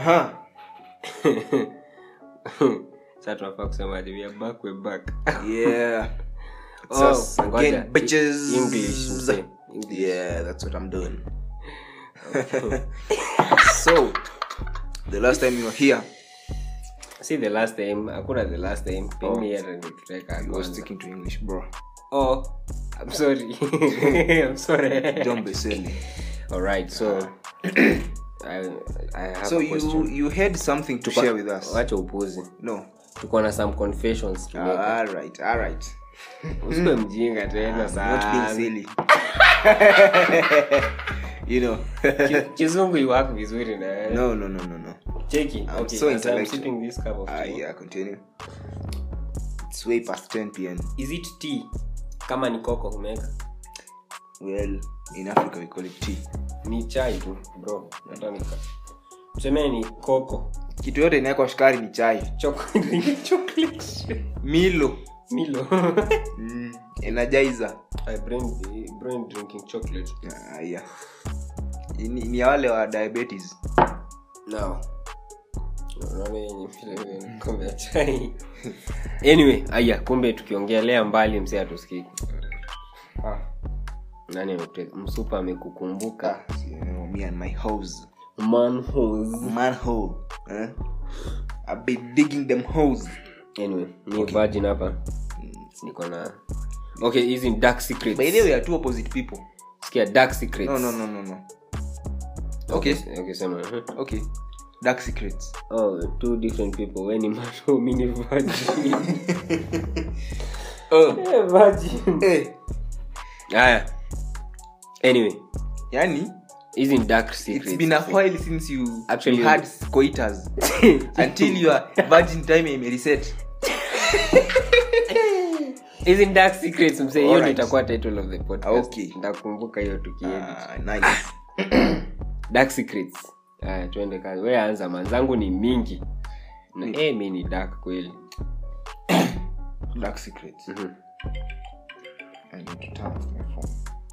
Aha. Sasa tunafaa kusemaje? We are back, we are back. Yeah. It's Oh, us ngoja. again, bitches. English, mzee. English. Yeah, that's what I'm doing. so, the last time you were here, See the last time, hakuna the last time. Pengine yeye ndio tutaweka you were kwanza. sticking to English, bro. Oh, I'm sorry. I'm sorry. Don't be silly. All right, so I I have So a you question. you had something to share with us? Wacha upuzi. No. Tuko na some confessions to make. All right, all right. Usiwe mjinga tena Not being sana. silly. you know. Ki- Kizungu iwako vizuri na wewe. no, no, no, no, no. Cheki. I'm Okay, so as I'm intellectual. sipping this cup of Ah, tea. yeah, continue. It's way past 10 p.m. Is it tea? Kama ni koko umeweka. Well, in Africa we call it tea. Ni chai tu, bro. Hata nika. Tuseme ni koko. Kitu yote inawekwa sukari ni chai. Chocolate. Chocolate. Milo. Milo. Mm, energizer. I brain brain drinking chocolate. Ah, yeah. Ni, ni ya wale wa diabetes. Now. Unaona yenye vile vile kombe ya chai. Anyway, aya kumbe tukiongelea mbali msee atusikiki. Ah. Nani amekute msupa amekukumbuka? You know, me and my hoes. Manholes. Manhole. Eh? I've been digging them holes. Anyway, ni virgin hapa. Niko na Okay, hizi ni dark secrets. By the way, we are two opposite people. Sikia dark secrets. No, no, no, no, no. Okay, Okay. okay, sema. mhm. Okay. Dark secrets. Oh, two different people. When ni manhole, mimi ni virgin. Oh. Eh, virgin. Eh. Haya. Anyway, Yani, hizi ni dark secrets. it's been a while since you Actually- you had coitus until your virgin time ime reset. hizi ni dark secrets msee hiyo ndio Alright. itakuwa title of the podcast Okay. nitakumbuka hiyo tukiedit Ah, nice. dark secrets haya tuende kazi we anza manzangu ni mingi na eh mi ni dark kweli Dark secrets. Mhm. I need to turn off my phone.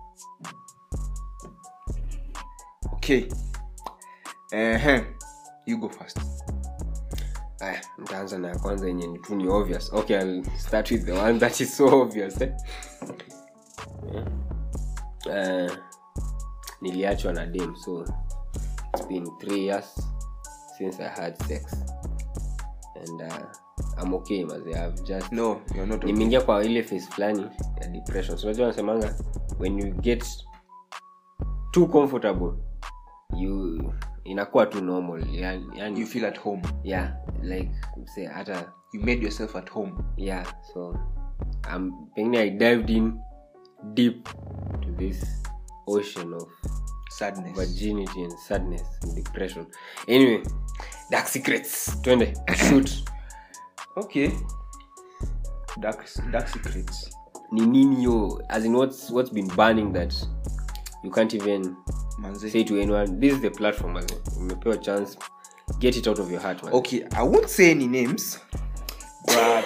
Okay. Uh-huh. You go first. haya nitaanza na ya kwanza yenye ni tu ni obvious okay I'll start with the one that is so obvious eh? Yeah. Eh, niliachwa na dem so it's been three years since i had sex and uh, i'm okay maze i've just No, you're not. Okay. nimeingia kwa ile phase fulani ya depression so unajua wanasemanga when you get too comfortable you inakuwa tu normal yani, yani You feel at home. yeah like say hata You made yourself at home. yeah so um, pengine i dived in deep to this ocean of Sadness. virginity and sadness and depression anyway dark secrets twende shoot Okay. Dark dark secrets. ni nini yo as in what's, what's been burning that you can't even Manze. say to anyone this is the platform as in, umepewa chance get it out of your heart man. Okay, I won't say any names, but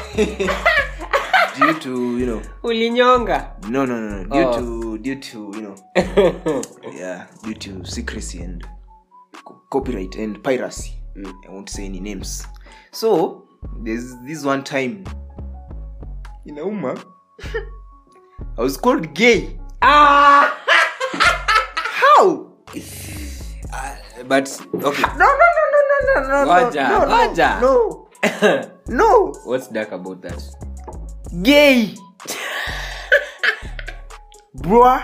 due to you know, ulinyonga no, no, no, no, due Oh. to due to you know, yeah, due to secrecy and co- copyright and piracy, I won't say any names. So there's this one time in Auma, I was called gay. ah! How? but okay No, no, no, no, no, no, no, Waja, no, no, waja. no, no, what's dark about that gay, bruh.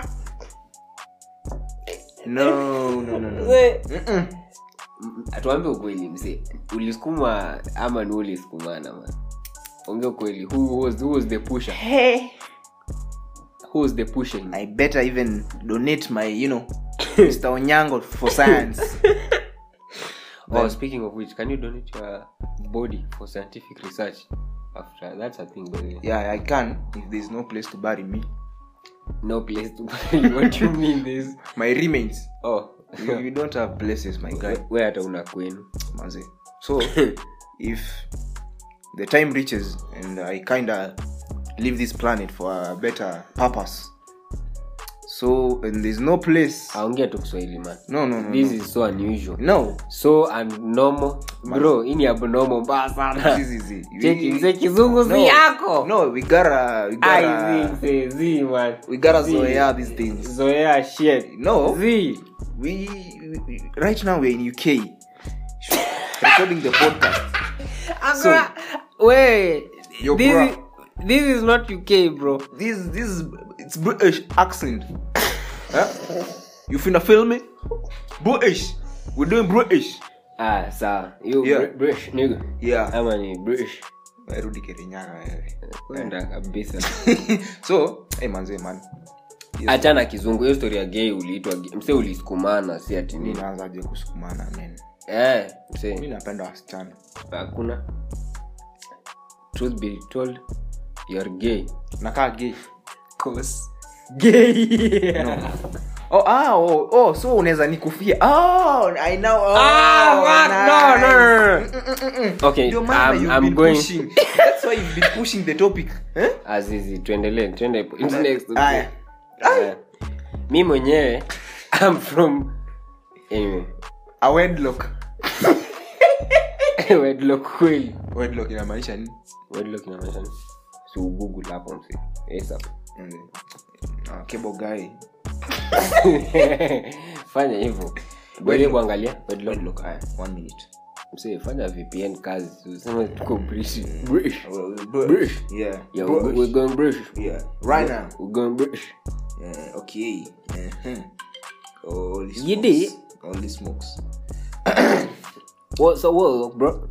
No, no, no, no. Mm-mm. atuambe ukweli mse ulisukuma ama ni ulisukumana man ongea ukweli who was, who was the pusher Hey. who was the pushing I better even donate my, you know, Mr. Onyango for science. oh, speaking of which can you donate your body for scientific research after that's a thing by the way. yeah, I can if there's no place to bury me. no place to bury what do you mean this My remains. oh You, you don't have places, my guy. we hata una kwenu Manze. So, if the time reaches and I kinda leave this planet for a better purpose, so and there's no place aongea tu kiswahili man no no no this no. is so unusual no so abnormal bro hii ni abnormal mbaya sana This is it. cheki We- mzee kizungu no, si yako no we gotta we Ai, gotta zi, zi, zi, man. we gotta Zi. zoea these things zoea shit No. zi we, we right now we're in uk recording the podcast So, Agora, we Yo, this, bro. is, this is not uk bro this this is it's british accent huh? you finna film me british we're doing british ah sawa you Yeah. Br- british nigga yeah ama ni british rudi kirinyaga wewe kwenda kabisa so hey manze man Yes, achana kizungu hiyo story ya gay uliitwa gay. mse ulisukumana si ati mi nini naanzaje kusukumana men eh mi mse napenda wasichana hakuna truth be told you're gay nakaa gay gay no. oh, ah, oh, oh, so unaweza nikufia oh, I know. Oh, Ah, what? No, no, no, no. Mm, mm, mm, mm. okay Ndio maana I'm, you've I'm been going pushing. That's why you've been pushing the topic eh? azizi tuendelee tuende into next Aya. Eh, mi mwenyewe I'm from anyway a wedlock wedlock kweli wedlock inamaanisha nini wedlock inamaanisha nini? si ugoogle hapo msi ASAP. Mm. Ah, cable guy fanya hivyo bwele kuangalia wedlock wedlock aya one minute msi fanya vpn kazi useme tuko british british British. British. yeah yeah we're, British. we're going british yeah right now we're going british Yeah, okay. Uh-huh. Holy smokes. You did? Holy smokes. what's the word bro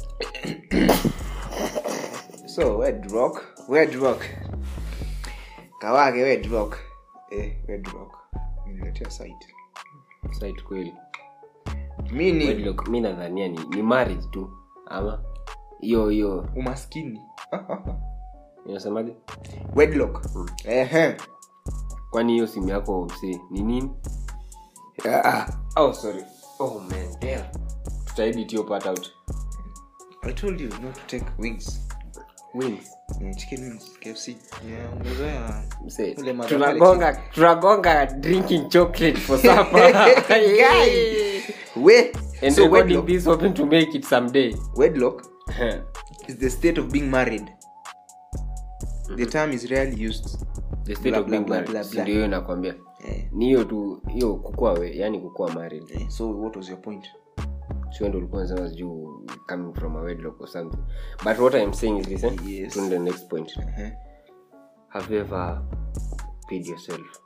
So, Wed Rock. Wed Rock. Kawage Wed Rock. Eh, Wed Rock. Niletea site. site kweli Mi ni wedlock mi nadhania ni, ni marriage tu ama hiyo hiyo umaskini. inasemaje Wedlock. Ehe. kwani hiyo simu yako si ni nini Ah, oh sorry oh man damn tutaedit hiyo part out I told you not to take wings. wings Mm, chicken wings, KFC. Yeah, umezoea. Mse, Ule mother tunagonga tunagonga drinking chocolate for supper Guy. We. and so recording wedlock, this hoping to make it someday wedlock is the state of being married. The term is rarely used. the state Blah, of being blah, blah, married blah, si blah. ndio hiyo nakwambia Eh, ni hiyo tu hiyo kukua we yani kukua married eh, so what was your point? sio ndo ulikuwa unasema sijuu coming from a wedlock or something but what i'm saying is this eh? Yes. to the next point Uh-huh. have you ever paid yourself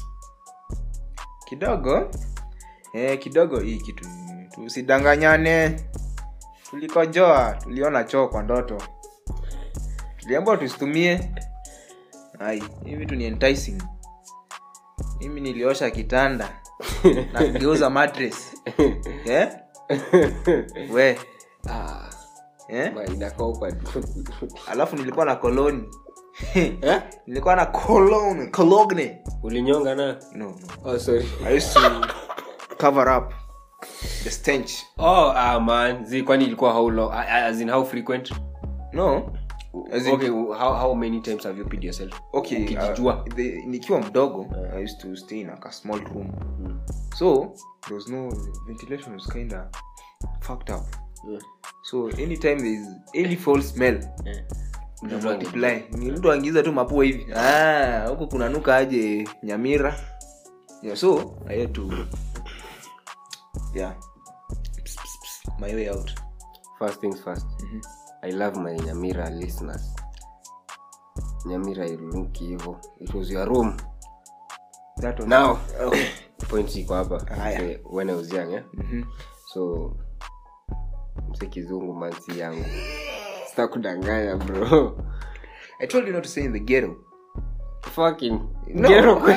kidogo eh, kidogo hii kitu tusidanganyane tulikojoa tuliona choo kwa ndoto tuliambua tusitumie ai hii vitu ni enticing mimi niliosha kitanda na kugeuza mattress eh? we ah, eh? ma- inakaa awkward. alafu nilikuwa na koloni eh? nilikuwa na cologne cologne ulinyonga na no, no. oh, sorry i used to cover up the stench oh ah, man zi kwani ilikuwa how long ah, ah, as in how frequent no As in- okay how, how many times have you paid yourself okay Ukijijua. uh, the, nikiwa mdogo i used to stay in like a small room so there was no ventilation was kind of fucked up Yeah. so anytime there is any foul smell Yeah. una multiply ni mtu angiza tu mapua hivi ah huku kunanuka aje nyamira yeah, so i had to yeah Psst, psst, psst, my way out first things first i love my nyamira listeners nyamira iluki hivo it was your room that was now okay. point iko hapa Haya. Say, when i was young eh? Mhm. so mse kizungu mansi yangu sita kudanganya bro i told you not to say in the ghetto fucking No. gero kweli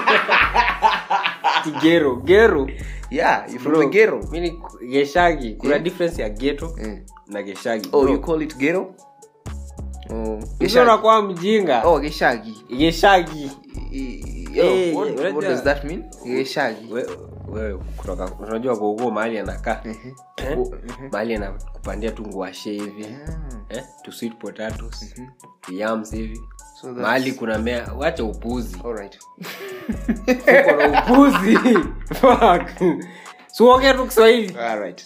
Ti gero gero yeah you're from Bro, the ghetto mi ni geshagi kuna Yeah. difference ya geto Mm. na geshagi oh Bro, you call it ghetto oh mse geshagi unakuwa mjinga oh geshagi geshagi Yo, Eh, what, unajua- what does that mean geshagi We- wewe kutoka unajua gogo mahali anakaa Eh? Oh, mhm. mahali anakupandia tu nguashe hivi Ah. eh? to sweet potatoes to yams hivi So that's- mahali kuna mea wacha upuzi Alright. uko na upuzi Fuck. suongea tu kiswahili Alright.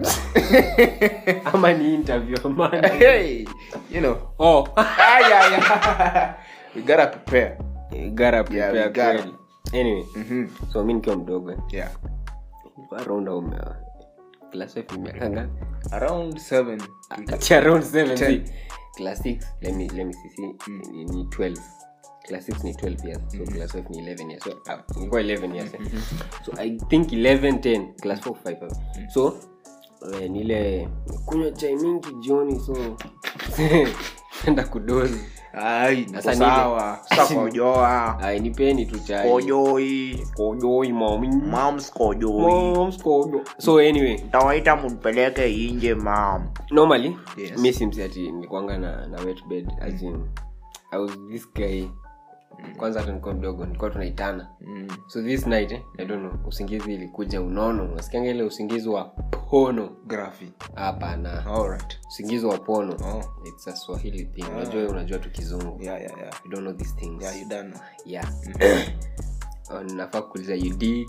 ama ni interview man Hey, you know. oh Ah, yeah, yeah. we gotta prepare. gara Yeah, prepare we gotta. kweli. anyway Mhm. so mi nikiwa mdogo eh, Yeah. nilikuwa around au me- class five ni miaka ngapi? Around seven. Ati around seven, Ten. see. class six let me let me see see ni, ni 12 class 6 ni 12 years so class 5 ni 11 years so uh, nilikuwa 11 years eh. so i think 11 10 class 4 5 so eh, nile kunywa chai mingi jioni so enda kudozi Ai, niko Sasa sawa. Sasa kojoa. ai nipeni tu chai Kojoi. kojoi mami Moms kojoi. Moms kojo so anyway Tawaita munipeleke inje mam. normally Yes. mi simsi ati nilikuanga na, na wet bed as in, I was this guy kwanza hata nilikuwa mdogo nilikuwa tunaitana Mm. so this night eh, I don't know usingizi ilikuja unono unasikianga ile usingizi wa pono Graphy. hapana Alright. usingizi wa pono Oh. it's a swahili thing unajua unajua tu kizungu Yeah, yeah, yeah. you don't know these things Yeah, you done. know. yeah Oh, nafaa kuuliza ud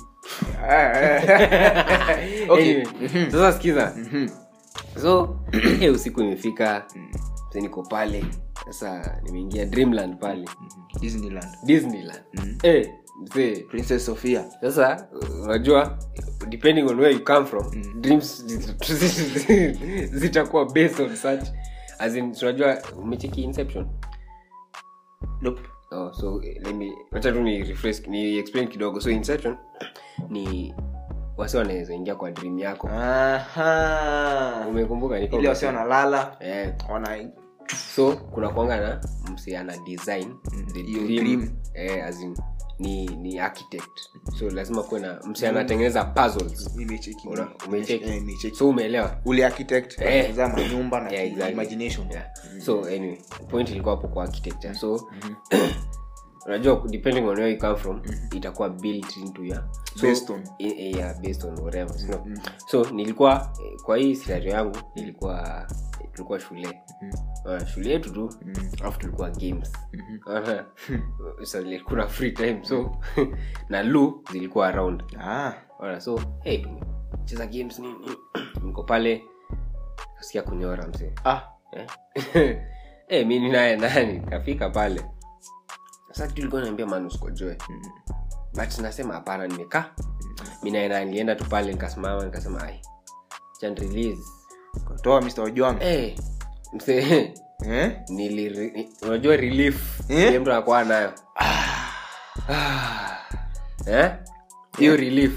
Okay. Anyway, sasa sikiza so eh, usiku imefika Sasa niko pale sasa nimeingia dreamland pale Disneyland. disneyland eh, mzee Princess Sophia. sasa unajua depending on where you come from dreams zitakuwa based on such as in unajua umecheki inception Nope. oh, so eh, let me wacha tu ni refresh ni explain kidogo so inception ni wasi wanaweza ingia kwa dream yako Aha. umekumbuka niko Ile wasi wanalala. eh, Wana so kuna kwanga na msi ana design the hiyo dream, dream. Eh, as in, ni ni architect so lazima kuwe na msi anatengeneza puzzles nimecheki. Una- umecheki? Eh, nimecheki. so umeelewa ule architect Eh. anatengeneza manyumba na Yeah, exactly. imagination yeah. so anyway point ilikuwa hapo kwa architecture so unajua depending on where you come from itakuwa built into ya so, Based on. i- i- yeah, based on whatever you know. so nilikuwa eh, kwa hii scenario yangu nilikuwa tulikuwa shule uh, shule yetu tu alafu tulikuwa games Unaona? so like, kuna free time so na lu zilikuwa around ah Unaona? so hey cheza games nini niko pale kasikia kunyora msee ah eh? eh, mi ninaye nani kafika pale sasa kitu ilikuwa naambia manuskojoe but nasema hapana nimekaa mi naye naye nilienda tu pale nikasimama nikasema ai chan release toa mr ojwang eh, msee eh nili ni- unajua relief Eh? ile mtu anakuwa nayo eh hiyo relief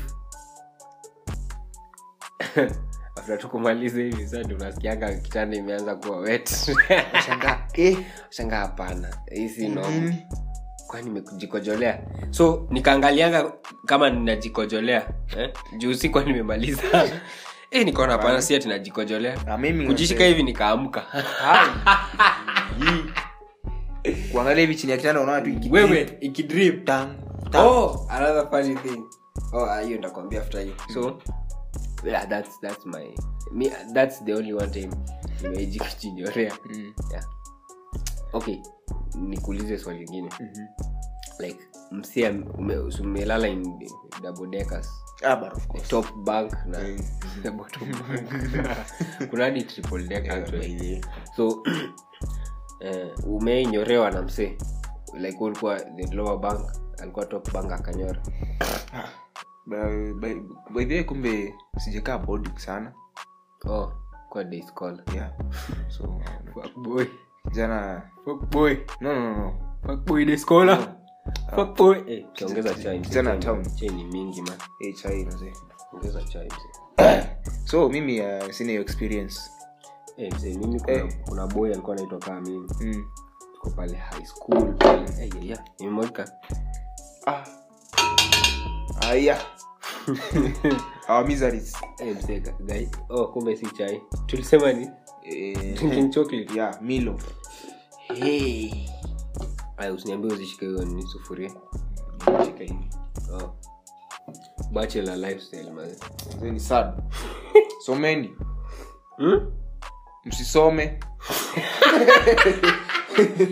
after tukumaliza hivi sasa ndio unasikianga kitanda imeanza kuwa wet shanga eh shanga hapana hii si normal mm. kwani nimejikojolea so nikaangalianga kama ninajikojolea eh? juu sikuwa nimemaliza eh, nikaona hapana si ati najikojolea na mimi kujishika hivi nikaamka Hai. Hii. kuangalia hivi chini ya kitanda unaona tu iki- wewe ikidrip Tang, tang. oh another funny thing oh ah, hiyo ndakwambia after hiyo so yeah that's that's my me that's the only one time nimeji kujinyorea Mm. yeah okay nikuulize swali lingine like msia ume- umelala in double deckers Ah, but of course. top bank na Mm. the bottom bank kuna hadi triple deck Yeah, actually by the- so eh, umeinyorewa na msee like ulikuwa the lower bank alikuwa top bank akanyora by- by- by the way, kumbe sijakaa boarding sana oh kwa day scholar yeah so uh, fuck boy jana fuck boy no no no, no fuck boy day scholar fuck boy eh ongeza chai mzee, Kijana chai ni- town. chai ni mingi man Eh, chai mzee ongeza chai mzee so mimi uh, sina hiyo experience eh mzee mimi kuna Eh. kuna boy alikuwa anaitwa kama mimi mm. tuko pale high school pale eh yeah, yeah nimemweka ah. aya our miseries eh mzee ga- guy oh kumbe si chai tulisema ni eh, drinking chocolate yeah milo hey. aya usiniambie uzishike hiyo ni sufuria Shika hivi. oh bachelor lifestyle man Mzee ni sad someni hmm? msisome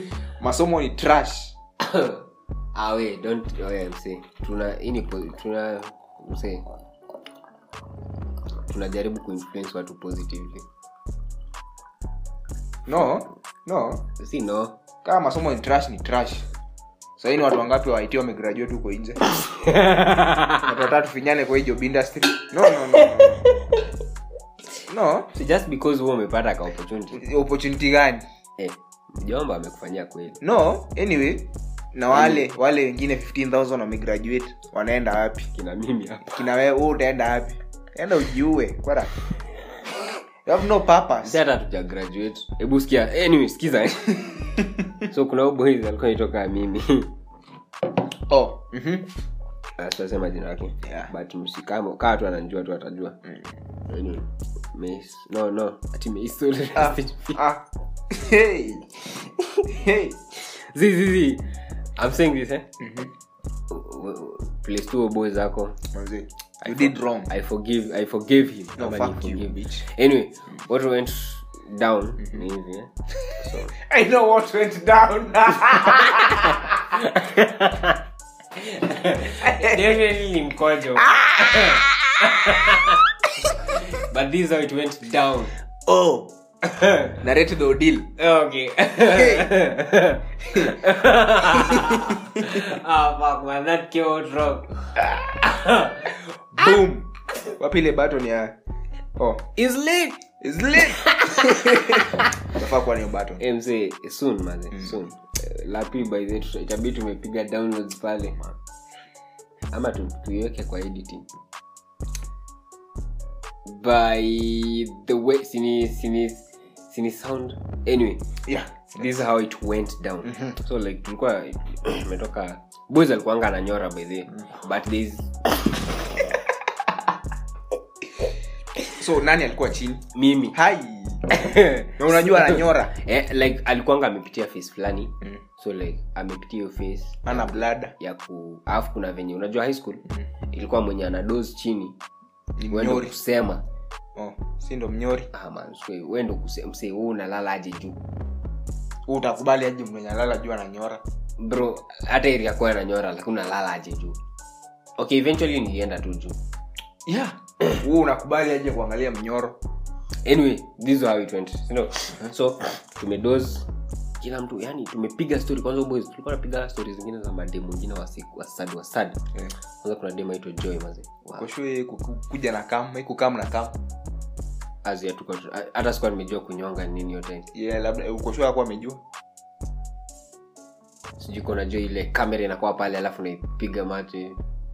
masomo ni trash ah, we, don't oya, msee. tuna hii ni po- tuna msee tunajaribu kuinfluence watu positively no no si no kama masomo ni trash ni trash sahii ni watu wangapi waiti wamegraduate huko nje watu watatu finyane kwa hii job industry no no no, no. no so just because huo umepata ka opportunity opportunity gani eh, mjomba amekufanyia kweli no anyway na wale wale wengine 15000 wamegraduate wanaenda wapi kina mimi hapa kina wewe wewe utaenda wapi enda ujiue kwara you have no si purpose hata tuja graduate hebu sikia anyway sikiza eh. so kuna huyu boys alikuwa nitoka mimi oh mhm Ah, sitasema jina lake Yeah. but msikamo kaa tu ananjua tu atajua Anyway, Mace- no no ati Mace- ah ah hey hey Zi, zi, zi. I'm saying this eh mhm W- w- place tu boy zako manzi you did wrong i forgive i forgave him no Ama fuck ni you forgive. bitch anyway what went down ni hivi eh so i know what went down definitely ni mkojo but this is how it went down oh narrate the ordeal okay ah fuck man that came out wrong boom wapi ile button ya oh is late is lit nafaa kuwa niyo button mc soon maze soon Eh, la pili by the way, itabidi tumepiga downloads pale ama tu, tuiweke kwa editing by the way sini sini sini sound anyway yeah this is how it went down so like tulikuwa imetoka boys alikuanga ananyora by the way, but there's so nani alikuwa chini mimi hai na unajua ananyora eh, like alikuanga amepitia face fulani Mm. so like amepitia hiyo face ana blada ya ku alafu kuna venye unajua high school ilikuwa mwenye ana dose chini ni wendo mnyori kusema oh si ndo mnyori ah man so wendo kusema msee wewe unalala aje juu Wewe utakubali aje mwenye alala juu ananyora bro hata area kwa ananyora lakini unalala aje juu okay eventually nilienda tu juu yeah wewe unakubali aje kuangalia mnyoro anyway this is how it went you know? so tumedose kila mtu yani tumepiga story kwanza boys tulikuwa tunapiga story zingine za mademu wengine wa siku wa sad wa sad yeah. kwanza kuna demu aitwa joy maze wow. koshwe kuja na kam ikukam na kam As ya tuko hata sikuwa nimejua kunyonga nini yote yeah, labda ukoshwe akuwa amejua sijui kuna jo ile kamera inakuwa pale alafu naipiga mate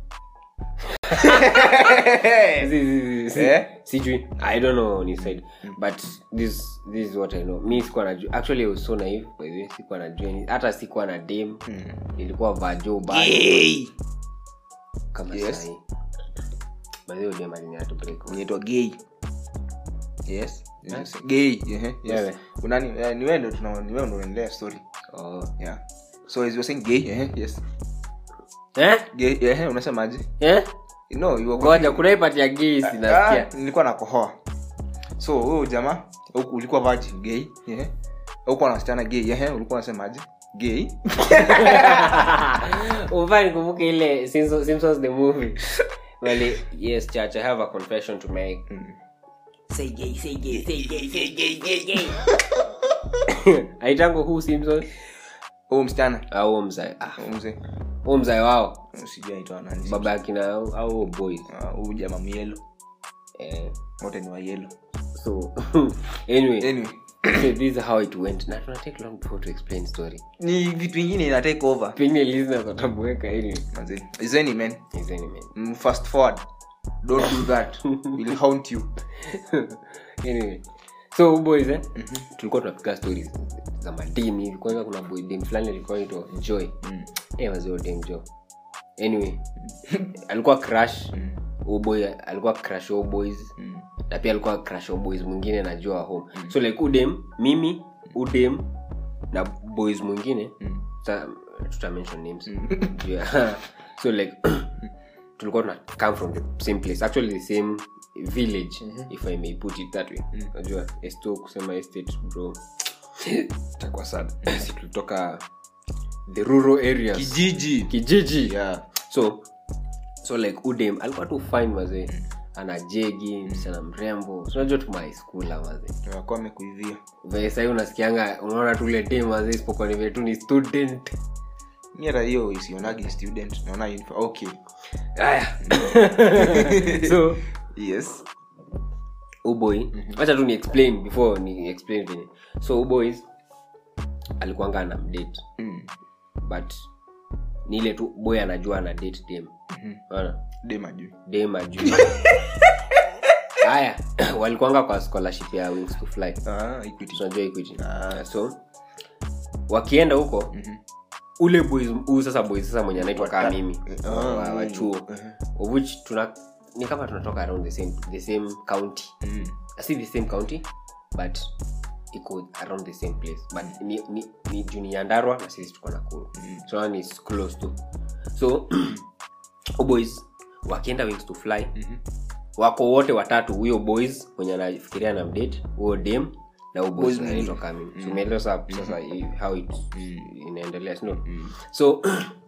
Si- si- si- si- Eh? sijui i don't know ni said but this this is what i know mi sikuwa najua actually I was so naive by the way sikuwa najua ni- hata sikuwa na dem ilikuwa vajo bad Gay. kama Yes. sahi by the way dem aliniato break inaitwa gay yes gay ehe, yes. Wewe. unani eh, ni wewe ndo tuna ni wewe ndo unaendelea story oh yeah so as you were saying gay ehe, yes eh gay ehe unasemaje eh no you were ngoja kuna ipati ya gay Ah, sinasikia nilikuwa nakohoa so huyo jamaa huku ulikuwa virgin gay ehe huko na wasichana gay ehe ulikuwa unasemaje gay umfaa nikumbuke ile Simpsons Simpsons the movie Wale, yes church i have a confession to make Say gay, say gay, say gay, say gay, gay, gay. aitango huu simpson huyo msichana au mzae ah, huyo mzee huu mzae wao sijui anaitwa nani baba akina au au huo boys Ah, huyu jamaa myelo eh, wote ni wa yelo so anyway anyway so this is how it went na tuna take long before to explain story ni vitu vingine ina take over pengine listeners watabueka anyway manzi izeni man is anyway mm, fast forward don't do that will haunt you anyway so huu boys eh tulikuwa tunapiga stories za madem hivi kwanza kuna boy dem fulani alikuwa anaitwa joy Mm. eh wazee wa dem joy anyway alikuwa crush huyu boy alikuwa crush wa boys Mm. na pia alikuwa crush wa boys mwingine najua home so like udem mimi udem na boys mwingine Mm. sa tuta mention names Juu ya- so like tulikuwa tuna come from the same place actually the same village if i may put it that way najua esto kusema estate bro itakuwa sad si tulitoka the rural areas kijiji kijiji yeah so so like udem alikuwa tu fine mazee ana jegi msichana mrembo unajua tu maiskula mazee wakuwa amekuivia vile sahii unasikianga unaona tule dem mazee isipokuwa ni vile tu ni student mi hata hiyo isionagi student naona infa- okay haya so yes uboy wacha tu ni explain before ni explain venye so uboys alikuanga ana mdate mm. but ni ile tu boy anajua ana date dem Unaona? dema juu dem ajui haya walikuanga kwa scholarship ya wings to fly ah, equity. tunajua equity Ah. so wakienda huko ule boys huu sasa boys sasa mwenye anaitwa kaa Wata- mimi Ah, wa, wa chuo eh. of which tuna ni kama tunatoka around the same, the same county Mm. si the same county but iko around the same place but ni, ni, ni juu ni nyandarwa na sisi tuko nakuru Mm. so ni close to so boys wakienda wings to fly Mhm. wako wote watatu huyo boys mwenye anafikiria na mdate huyo dem na huyo boys Boys anaitwa mwingine. Kamim. So umeelewa sasa sasa i- how it Mm. inaendelea sio Mm. so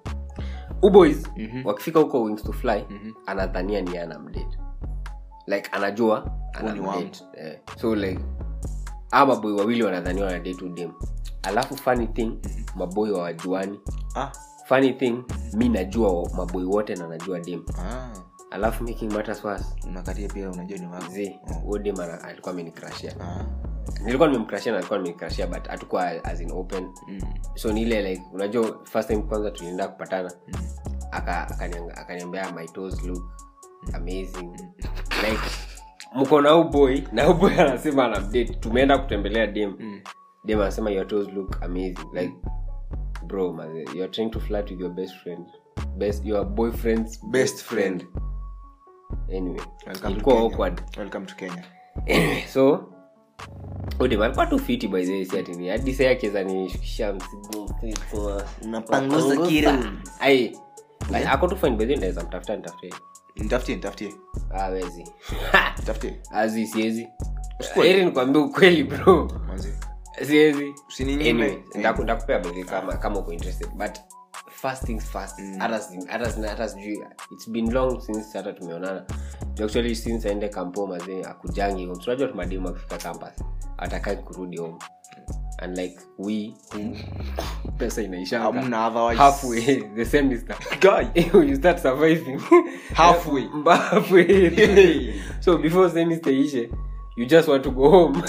uboys Mhm. wakifika huko wings to fly Mhm. anadhania ni ana mdate like anajua ana ni wangu. mdate eh. so like ama boy wawili wanadhaniwa na date udem alafu funny thing maboy wawajuani ah. funny thing mi najua maboy wote na najua dem ah. alafu making matters worse unakatia pia unajua ni wako zi huyo dem ana- alikuwa amenikrashia ah. nilikuwa nimemkrashia na alikuwa amenikrashia but hatukuwa as in open mm. so ni ile like unajua first time kwanza tulienda kupatana aka akanianga- akaniambia my toes look amazing like mko na huu boy na huu boy anasema ana date tumeenda kutembelea dem Mm. dem anasema your toes look amazing like bro man, you're trying to flirt with your best friend best your boyfriend's Best friend. anyway Welcome to ilikuwa Kenya. awkward welcome to kenya anyway so udem alikuwa tu fiti by the way si ati ni hadi sasa akiweza nishukisha mzigo mzito. Unapanguza kiru. ai like, ako tu fine by the way naweza mtafuta nitafutie nitafutie nitafutie awezi nitafutie azi siezi heri nikwambia ukweli bro manzi siezi Usininyime. anyway, Eh. ndaku- ndakupea bezi kama kama uko interested but first things first hata si- hata si- hata sijui its been long since hata tumeonana Juu actually since aende kampo mazee akujangi home tunajua tumademu akifika campus atakai kurudi home and like we who pesa inaisha Hamna otherwise. halfway the semester Guy. you start surviving Halfway. Mba- halfway so before semester ishe you just want to go home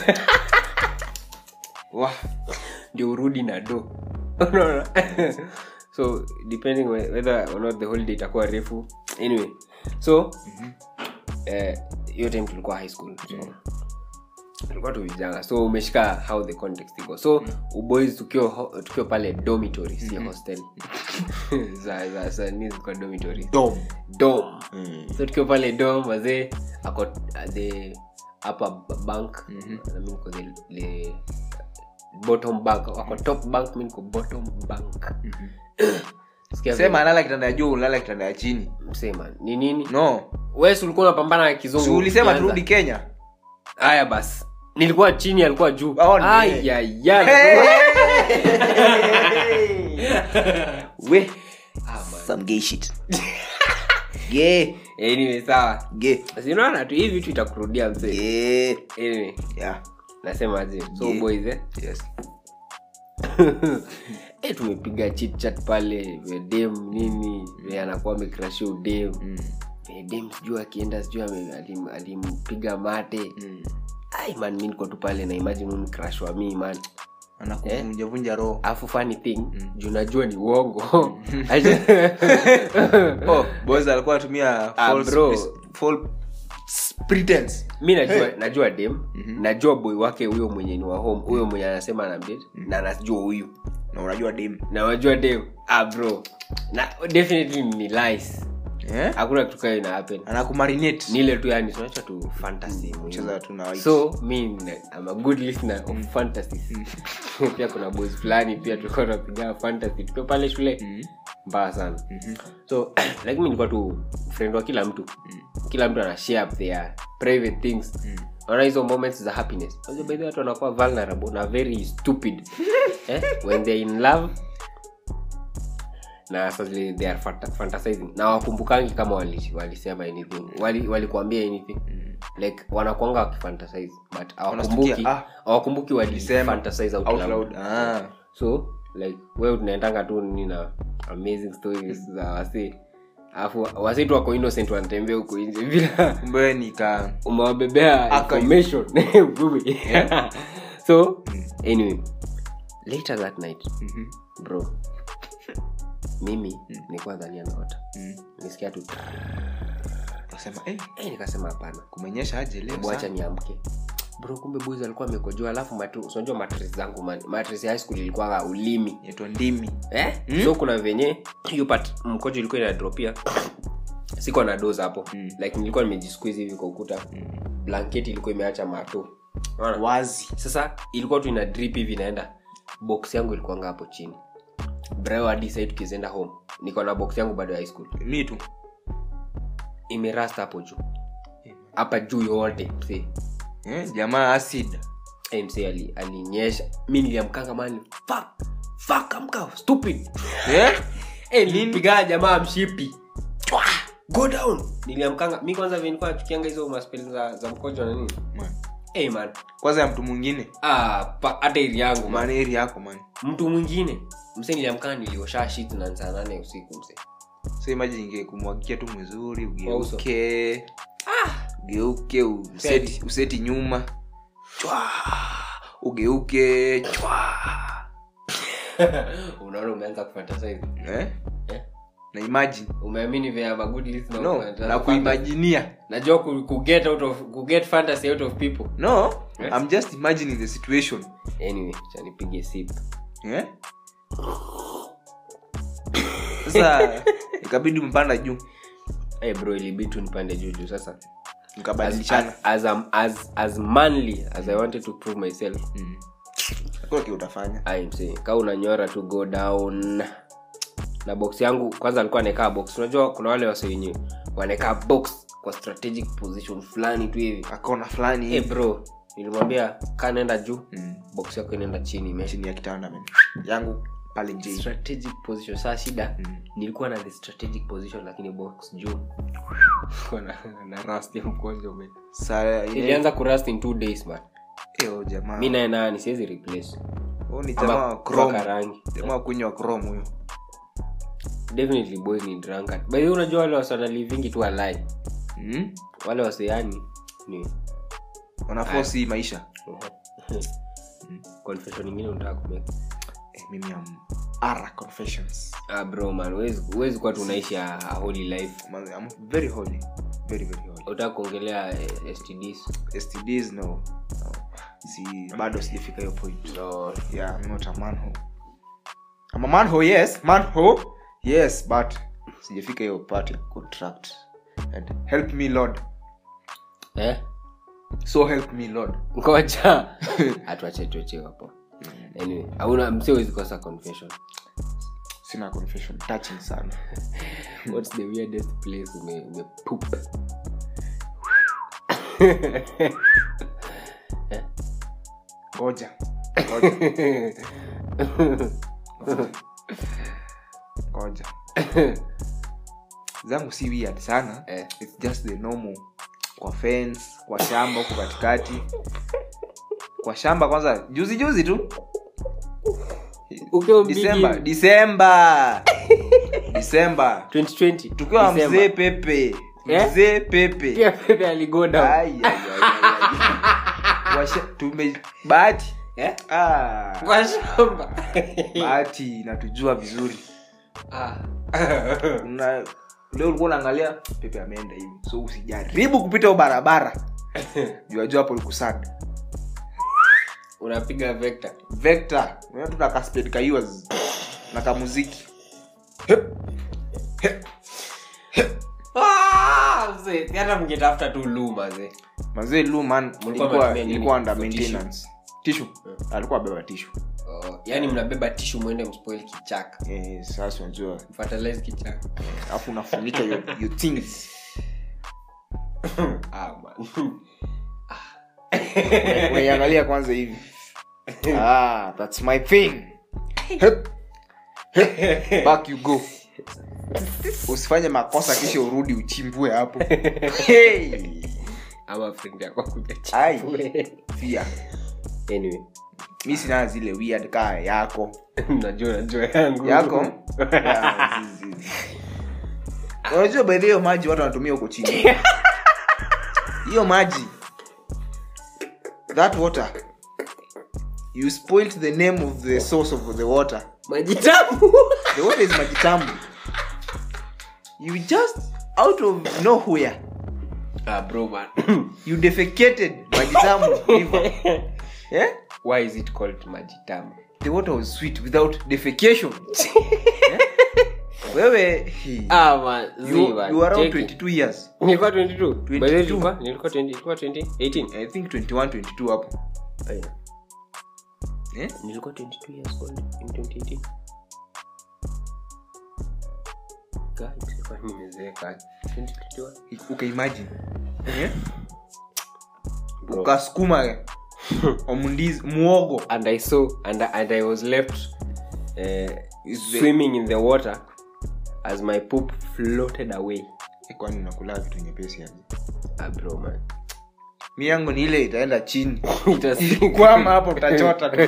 Wah. ndio urudi na do unaona so depending whe- whether or not the holiday itakuwa refu anyway so eh, hiyo time tulikuwa high school so tulikuwa tu vijana so umeshika how the context iko so uboys tukiwa ho- tukiwa pale dormitory si hostel za za za nini zilikuwa dormitory Dom. dom Mm. so tukiwa pale dom wazee ako at the upper b- bank na mi niko the, the bottom bank wako top bank mi niko bottom bank Sikia sema vile- alala kitanda ya juu ulala kitanda ya chini msema ni nini no wes ulikuwa unapambana na kizungu si ulisema ukianza. turudi kenya haya basi nilikuwa chini alikuwa juu Oh, ni- Ayayay. we Ah, man. some gay shit gay anyway sawa gay sinaona tu hii vitu itakurudia mzee gay anyway yeah nasema aje so Yeah. boys eh yes eh tumepiga chit chat pale vya dem nini vya anakuwa amekrashia udem mm. Eh, dem sijui akienda sijui ame- alim- alimpiga mate Mm. ai man mi niko tu pale na imagine uni crush wa mi man anakuvunja vunja roho alafu funny thing juu najua ni uongo Aje- oh boys alikuwa anatumia Ah, false bro. pres- false pretense mi najua najua dem najua boy wake huyo mwenye ni wa home huyo mwenye anasema na mdate na anajua huyu na unajua dem na wajua dem ah bro na definitely ni lies eh? hakuna kitu kayo ina happen anakumarinate ni ile tu yani tunacha tu fantasy muhimu. cheza tu na white. so mi na- I'm a good listener of fantasies pia kuna boys fulani pia tulikuwa tunapiga fantasy tukiwa pale shule Mm. mbaya sana so like mi nilikuwa tu friend wa kila mtu kila mtu ana share their private things Unaona hizo moments za happiness Unajua by the way watu wanakuwa vulnerable na very stupid eh? when they're in love na sasa zile they are fanta- fantasizing na wakumbukangi kama wali- walisema anything wali walikuambia anything like wanakwanga wakifantasize but hawakumbuki Wanastukia, ah. hawakumbuki Walisema walifantasize out out loud. loud. Ah. so like we tunaendanga tu nini na amazing stories za wasi alafu wasi tu wako innocent wanatembea huko nje bila kumbe nika umewabebea Archive. information Bube. so anyway later that night Mhm. bro mimi nilikuwa dhania naota Mm. nisikia tu Nasema, eh, eh, nikasema hapana kumenyesha aje leo bwacha sana? niamke bro kumbe boys alikuwa amekojoa alafu matu- unajua mattress zangu man mattress ya high school ilikuwa ulimi Inaitwa ndimi eh? so kuna venye hiyo part mkojo ilikuwa inadropia siko na doza hapo Mm. like nilikuwa nimejisqueeze hivi kwa ukuta blanketi ilikuwa imeacha mato Unaona? wazi sasa ilikuwa tu ina drip hivi inaenda box yangu ilikuanga hapo chini brayo hadi sai tukizienda home niko na box yangu bado ya high school mi tu imerasta hapo juu hapa juu yote msee eh, jamaa acid Eh, msee ali- alinyesha mi niliamkanga mani fuck fuck amka stupid eh? Eh, nilipigaa jamaa mshipi Chwa! go down niliamkanga mi kwanza vinikuwa tukianga hizo maspeli za, za mkojo na nini Man. hey, man kwanza ya mtu mwingine ah, pa- hata ili yangu man. maneri yako man mtu mwingine mse niliamkaa niliosha shit na saa nane usiku mse so imagine inge kumwagikia tu mzuri Kwa uso. ugeuke ugeuke useti, useti nyuma chwa ugeuke chwa unaona umeanza kufantasize eh? Eh? na imagine umeamini vya magud list na no kufantasize. na kuimaginia najua ku, ku get out of ku get fantasy out of people no Yes. i'm just imagining the situation anyway cha nipige sip eh? sasa ikabidi mpanda juu hey bro ilibidi tu nipande juu juu sasa as, mkabadilishana as, as, as, as manly as i wanted to prove myself Mm. hakuna kile utafanya I'm saying, ka unanyora tu go down na box yangu kwanza alikuwa anaekaa box unajua kuna wale wase wenye wanaekaa box kwa strategic position fulani tu hivi akona fulani hey bro nilimwambia kaa naenda juu Mm. box yako inaenda chini ime chini ya kitanda man. yangu pale nje strategic position saa shida Mm. nilikuwa na the strategic position lakini box juu Kwa na, na rust ya mkonjo man. saa ile ilianza kurust in two days man Eo, jamaa mi naye nani siwezi replace Huyu ni ama jamaa wa kupaka chrome rangi jamaa wa kunywa chrome huyo definitely boys ni drunkard by the way unajua wale wase wanalivingi tu alai mm? wale waseani ni wanafosi hii maisha confession ingine unataka kumeka eh, mimi am ara confessions ah bro man huwezi huwezi kuwa tunaishi a, a holy life Man, I'm very holy very very holy utaka kuongelea eh, stds stds no, no. si bado sijafika hiyo point no yeah I'm not a manho I'm a manho yes manho yes but sijafika hiyo part ya contract and help me lord eh so help me lord ngoja atuache tuache hapo anyway hauna msee huwezi kosa confession sina confession touching sana what's the weirdest place ume, ume poop ngoja ngoja ngoja zangu si weird sana Eh. its just the normal kwa fence kwa shamba huko katikati kwa shamba kwanza juzi juzi tu ukiwa disemba mbigi disemba disemba 2020 tukiwa December. mzee pepe Eh? mzee pepe pia pepe aligo down Ai, ai, ai, ai, ai. Washa- tume bahati eh ah, kwa shamba bahati inatujua vizuri ah Una- leo ulikuwa unaangalia pepe ameenda hivi so usijaribu kupita hiyo barabara juajua hapo likusad unapiga vector vector unaona tu na kasped kaiwas na kamuziki Ah, mzee, hata mngetafuta tu luma ze mazee lu man ilikuwa mnatumia nini ilikuwa under for tissue? maintenance tishu alikuwa abeba tishu oh, yani mnabeba tishu mwende mspoil kichaka eh, sasa unajua fertilize kichaka alafu unafunika your, your things ah, man. unaiangalia kwanza hivi ah, that's my thing Hep. Hep. back you go usifanye makosa kisha urudi uchimbue hapo hey! ama friend yako kuja Ai. chafue. Fear. anyway mi sina zile weird kaa yako najua najua yangu yako Ya, zi- zi- zi. unajua baidhi hiyo maji watu wanatumia huko chini hiyo maji that water you spoilt the name of the source of the water maji tamu the water is maji tamu you just out of nowhere ah bro man you defecated maji tamu river yeah? why is it called maji tamu the water was sweet without defecation yeah? wewe he, ah man you, zi man you are around Cheki. 22 years nilikuwa 22 by the way 22. nilikuwa nilikuwa 20 nilikuwa 20 18 i think 21 22 hapo Aya. eh? nilikuwa 22 years old in 2018 God, nilikuwa nimezeeka 2021 ukaimagine eh? Bro. ukasukuma omundizi muogo and i saw and, I- and i was left uh, Is the- swimming in the water as my poop floated away Eh, kwani unakula vitu nyepesi aje ah, bro man mi yangu ni ile itaenda chini It was- kwama hapo utachota tu.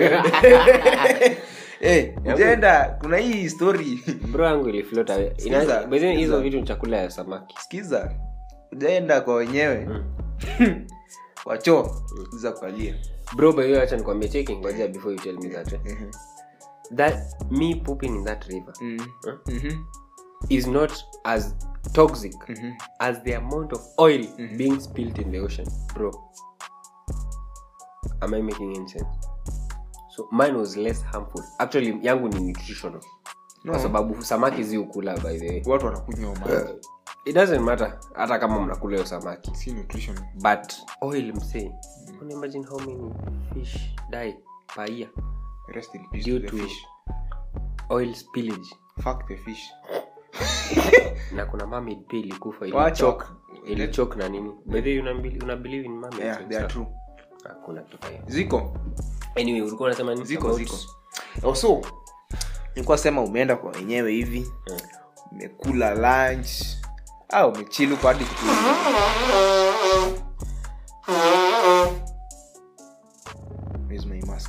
Eh, ujaenda kuna hii story bro yangu ilifloat away Ina- Sikiza, by the way, hizo sikiza. vitu ni chakula ya samaki skiza ujaenda kwa wenyewe kwa choo skiza kualia bro by the way acha nikwambie cheki ngoja before you tell me that eh. that me pooping in that river is not as toxic as the amount of oil being spilled in the ocean bro am i making any sense so mine was less harmful actually yangu ni nutritional kwa sababu samaki zi ukula by the way watu wanakunywa maji it doesn't matter hata kama mnakula hiyo samaki si nutrition but oil msee can you imagine how many fish die per year rest in peace Due to the to- fish oil spillage fuck the fish na kuna mermaid pia ilikufa Wacha. ilichok ilichok na nini by the way una, believe- una believe in mermaids yeah and they are stuff? true hakuna kitu kama hiyo ziko anyway ulikuwa unasema nini ziko about- ziko also nilikuwa sema umeenda kwa wenyewe hivi Eh. umekula lunch au umechilu kwa hadi kitu Where's my mask?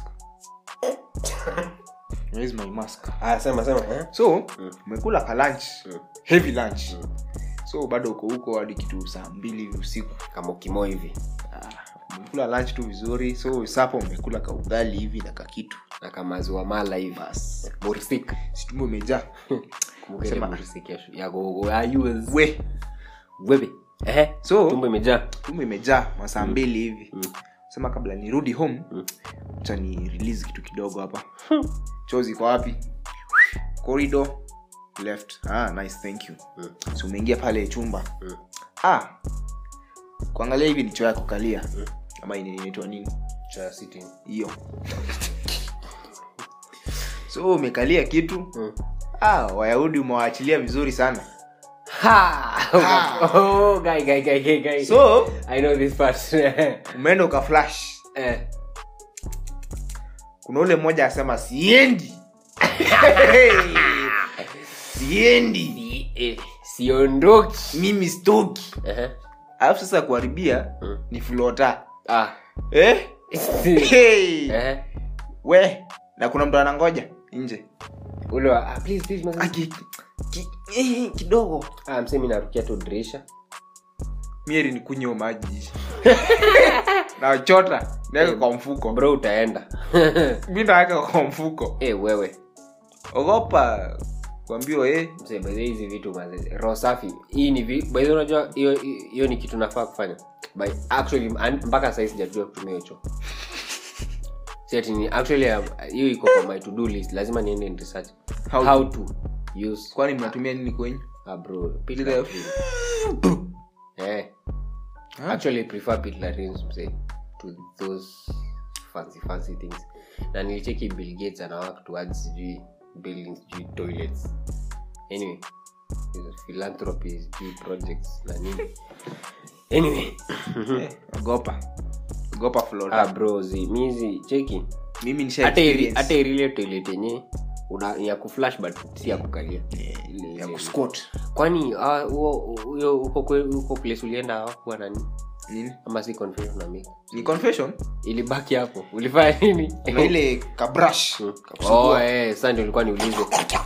Where's my mask? ah sema sema eh? so umekula ka lunch Mm. heavy lunch so bado uko huko hadi kitu saa mbili hivi usiku kama ukimo hivi Ah, umekula lunch tu vizuri so sapa umekula ka ugali hivi na kakitu na kama ziwa mala hivi bas borsik situmbo imejaa kumbuka ile Sema. borsik ya ya gogo ayus we wewe eh So- tumbo imejaa tumbo imejaa masaa mbili hivi sema kabla nirudi home Mm. cha ni release kitu kidogo hapa chozi iko wapi corridor left ah, nice thank you Mm. so umeingia pale chumba Mm. ah, kuangalia hivi ni choo ya kukalia ama ini- inaitwa nini cha sitting hiyo so umekalia kitu Mm. ah, wayahudi umewaachilia vizuri sana ha oh guy guy guy guy guy so i know this part umeenda ukaflash eh kuna ule mmoja asema siendi siendi si- eh, siondoki mimi stoki eh alafu sasa kuharibia Mm. ni flota ah eh? hey. eh we na kuna mtu anangoja nje ule wa ah, please please mazee. Aki, ki, eh, kidogo ah msemi narukia tu dirisha mieri ni kunywa maji nachota naweka kwa mfuko bro utaenda mi naweka kwa mfuko eh wewe ogopa kuambiwa eh, Mzee, by the way, hizi vitu mazee roho safi hii ni vi- by the way, unajua hiyo hiyo ni kitu nafaa kufanya by actually an- mpaka sahii sijajua kutumia hiyo choo Si ati ni actually um, hiyo iko kwa my to do list lazima niende and research How how, to- to use kwani mnatumia nini kwenyu ah bro pit Ile- latrine. eh actually I prefer pit latrines mzee to those fancy fancy things na nilicheki bill gates ana work towards sijui building sijui toilets anyway hizo philanthropy sijui projects na nini anyway Eh, ogopa ogopa flota ah bro zi mizi cheki mimi nisha hata iri- experience. hata irile toilet yenye una ya kuflash but si ya kukalia Ile- ya ile- kusquat kwani ah, huo huyo huko kwe- huko place ulienda hawakuwa nani nini ama si confession na make ni confession ilibaki hapo ulifanya nini kuna ile kabrush oh, kakusugua. eh, sasa ndio nilikuwa niulize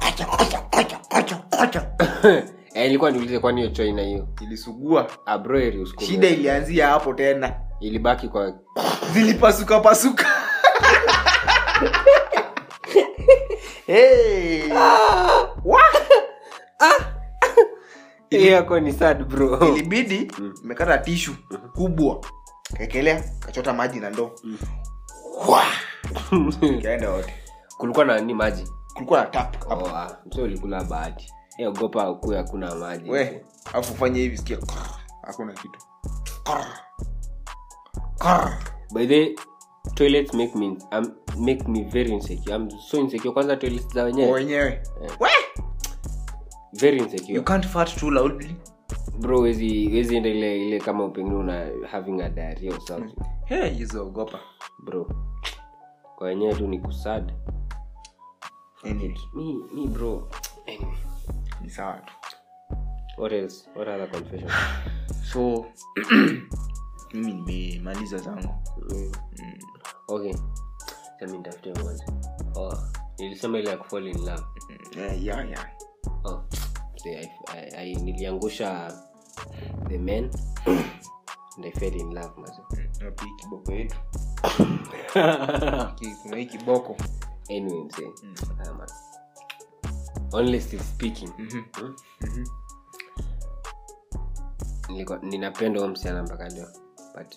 eh, nilikuwa niulize kwani hiyo choi na hiyo ilisugua Ah, bro, eri usiku- shida ilianzia hapo tena ilibaki kwa zilipasuka pasuka hey. Hiyo yako ni sad bro ilibidi imekata tishu kubwa kaekelea kachota maji na ndoo kaenda wote kulikuwa na ni maji kulikuwa na tap hapo oh, ah, so ulikula bahati Eh, ogopa kuwe hakuna maji we afu fanye hivi sikia krr, hakuna kitu Krr. Krr. by the way, toilets make me um, make me very insecure i'm so insecure kwanza toilets za Kwa wenyewe wenyewe we very you insecure can't fart too loudly bro wezi wezi enda ile ile kama pengine una having a diarrhea or something hey, hizo ogopa bro kwa wenyewe tu ni kusad Anyway, mi mi bro anyway ni sawa tu what else what other confession so mimi nimemaliza zangu mm. okay sasa nitafute moja oh nilisema ile ya kufall in love yeah, yeah, yeah. oh see, I, I, I, niliangusha the men and I fell in love mazo Wapi hii kiboko yetu Ki- kuna hii kiboko anyway msee ah, man. only still speaking Mhm. hmm? Mhm. Nilikuwa- ninapenda huyo msichana mpaka leo but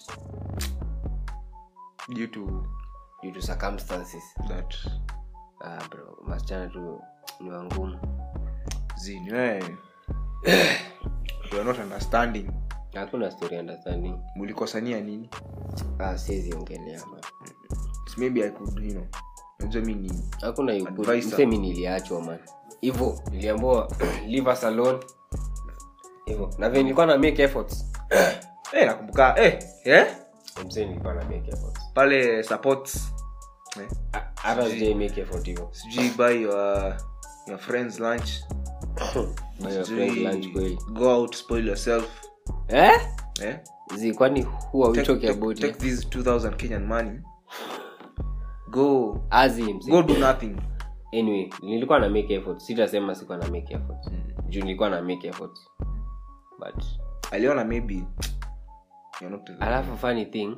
due to due to circumstances that ah, bro masichana tu ni wangumu zini we you are not understanding hakuna story understanding mulikosania nini ah, siwezi ongelea man. So maybe i could you know najua mi ni hakuna you could- Advisor. msemi niliachwa man hivo niliambua leave us alone hivo na vile nilikuwa na make efforts eh nakumbuka eh eh msee nilikuwa na make efforts pale supports eh Ah, hata sijai make effort hivo sijui buy your your friends lunch Buy your Sijui friends lunch kweli go out spoil yourself eh eh zi kwani who are we take, talking take, about take here? this 2000 kenyan money go azi msee go do nothing anyway nilikuwa na make effort sitasema sikuwa na make effort juu nilikuwa na make effort but aliona maybe you're not alafu funny thing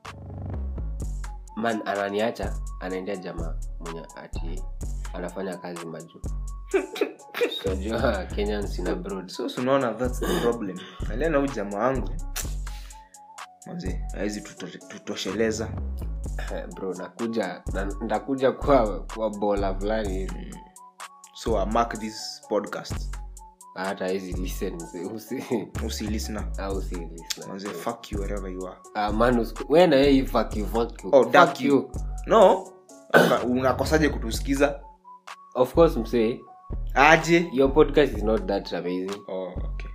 man ananiacha anaendea jamaa mwenye ati anafanya kazi majuu najua kenyans in abroad so so unaona that's the problem aliana huyu jamaa wangu manze hawezi tuto- tutosheleza bro nakuja na- ntakuja kwa kwa bola fulani hivi so I mark this podcast hata hizi listen mzee, usi usi listener au si listen manze fuck you wherever you are ah man usiku- we na yeye fuck you fuck you Oh, fuck duck you you. no Uka- unakosaje kutusikiza of course msee aje your podcast is not that amazing oh, okay.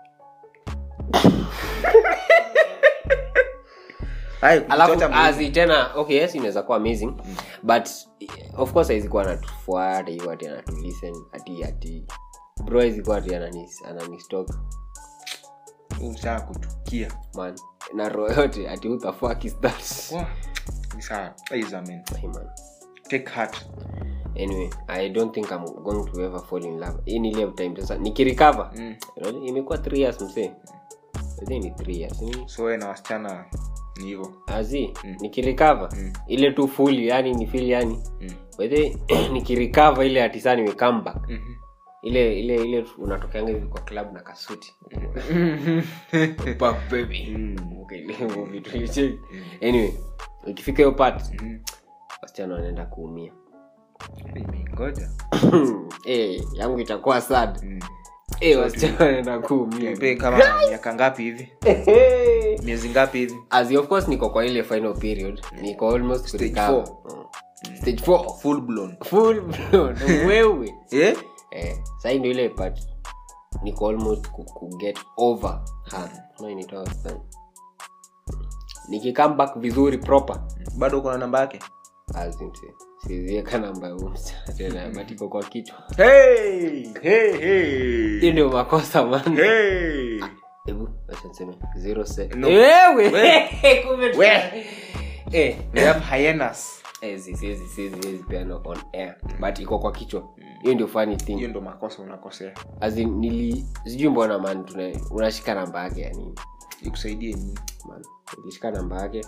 Hai, alafu kuchocha azi tena okay yes inaweza kuwa amazing but of course haizi kuwa anatufuata hiyo ati anatulisten ati ati bro haizi kuwa ati ananis ananistok mwili, ushaa kuchukia man na roho yote ati who the fuck is that Wah, ni sawa. Aiza, man. hey, man take heart anyway i don't think i'm going to ever fall in love hii ni ile time sasa nikirecover Mm. you know, imekuwa 3 years msee I think ni 3 years ni so we na wasichana ni hivo azi nikirecover ile tu full yani ni feel yani Mm. whether nikirecover ile ati saa nime come back ile ile ile unatokeanga hivi kwa club na kasuti Back, baby. Okay, hivyo vitu ilicheki. anyway ikifika hiyo part wasichana wanaenda kuumia ngoja Eh, yangu itakuwa sad Eh, wasichana wanaenda kuumia pe kama miaka ngapi hivi miezi ngapi hivi as of course niko kwa ile final period niko almost Stage kurecover. four. Mm. stage 4 full blown full blown wewe eh? eh sasa ndio ile part niko almost ku, ku get over her no initoa sana nikikam back vizuri proper bado uko na namba yake Azinse. siziweka namba ya huyu msichana tena but iko kwa kichwa hey, hey, hey. hiyo ndio makosa man Hey. hebu acha niseme zero se No. wewe We. kumbe tu- We. eh We have hyenas eh si si si si si piano on air but iko kwa kichwa hiyo ndio funny thing hiyo ndo makosa unakosea as in nili sijui mbona man tuna unashika namba yake ya nini ikusaidie nini man nilishika namba yake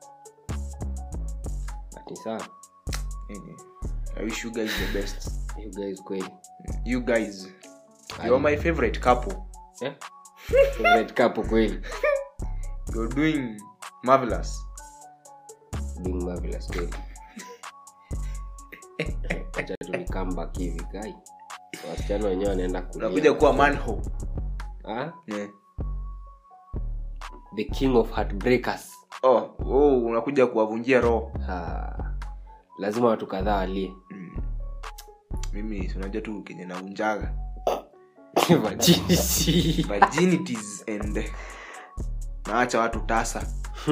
but ni sawa Anyway, i wish you guys the best you guys kweli you guys you're my favorite couple eh favorite couple kweli you're doing marvelous being marvelous kweli acha tu ni come back hivi guy wasichana wenyewe wanaenda kulia. unakuja kuwa manho ah yeah. the king of heartbreakers oh, oh, unakuja kuwavunjia roho ah, lazima watu kadhaa walie mimi si unajua tu kenye naunjaga Virginity. virginities and naacha watu tasa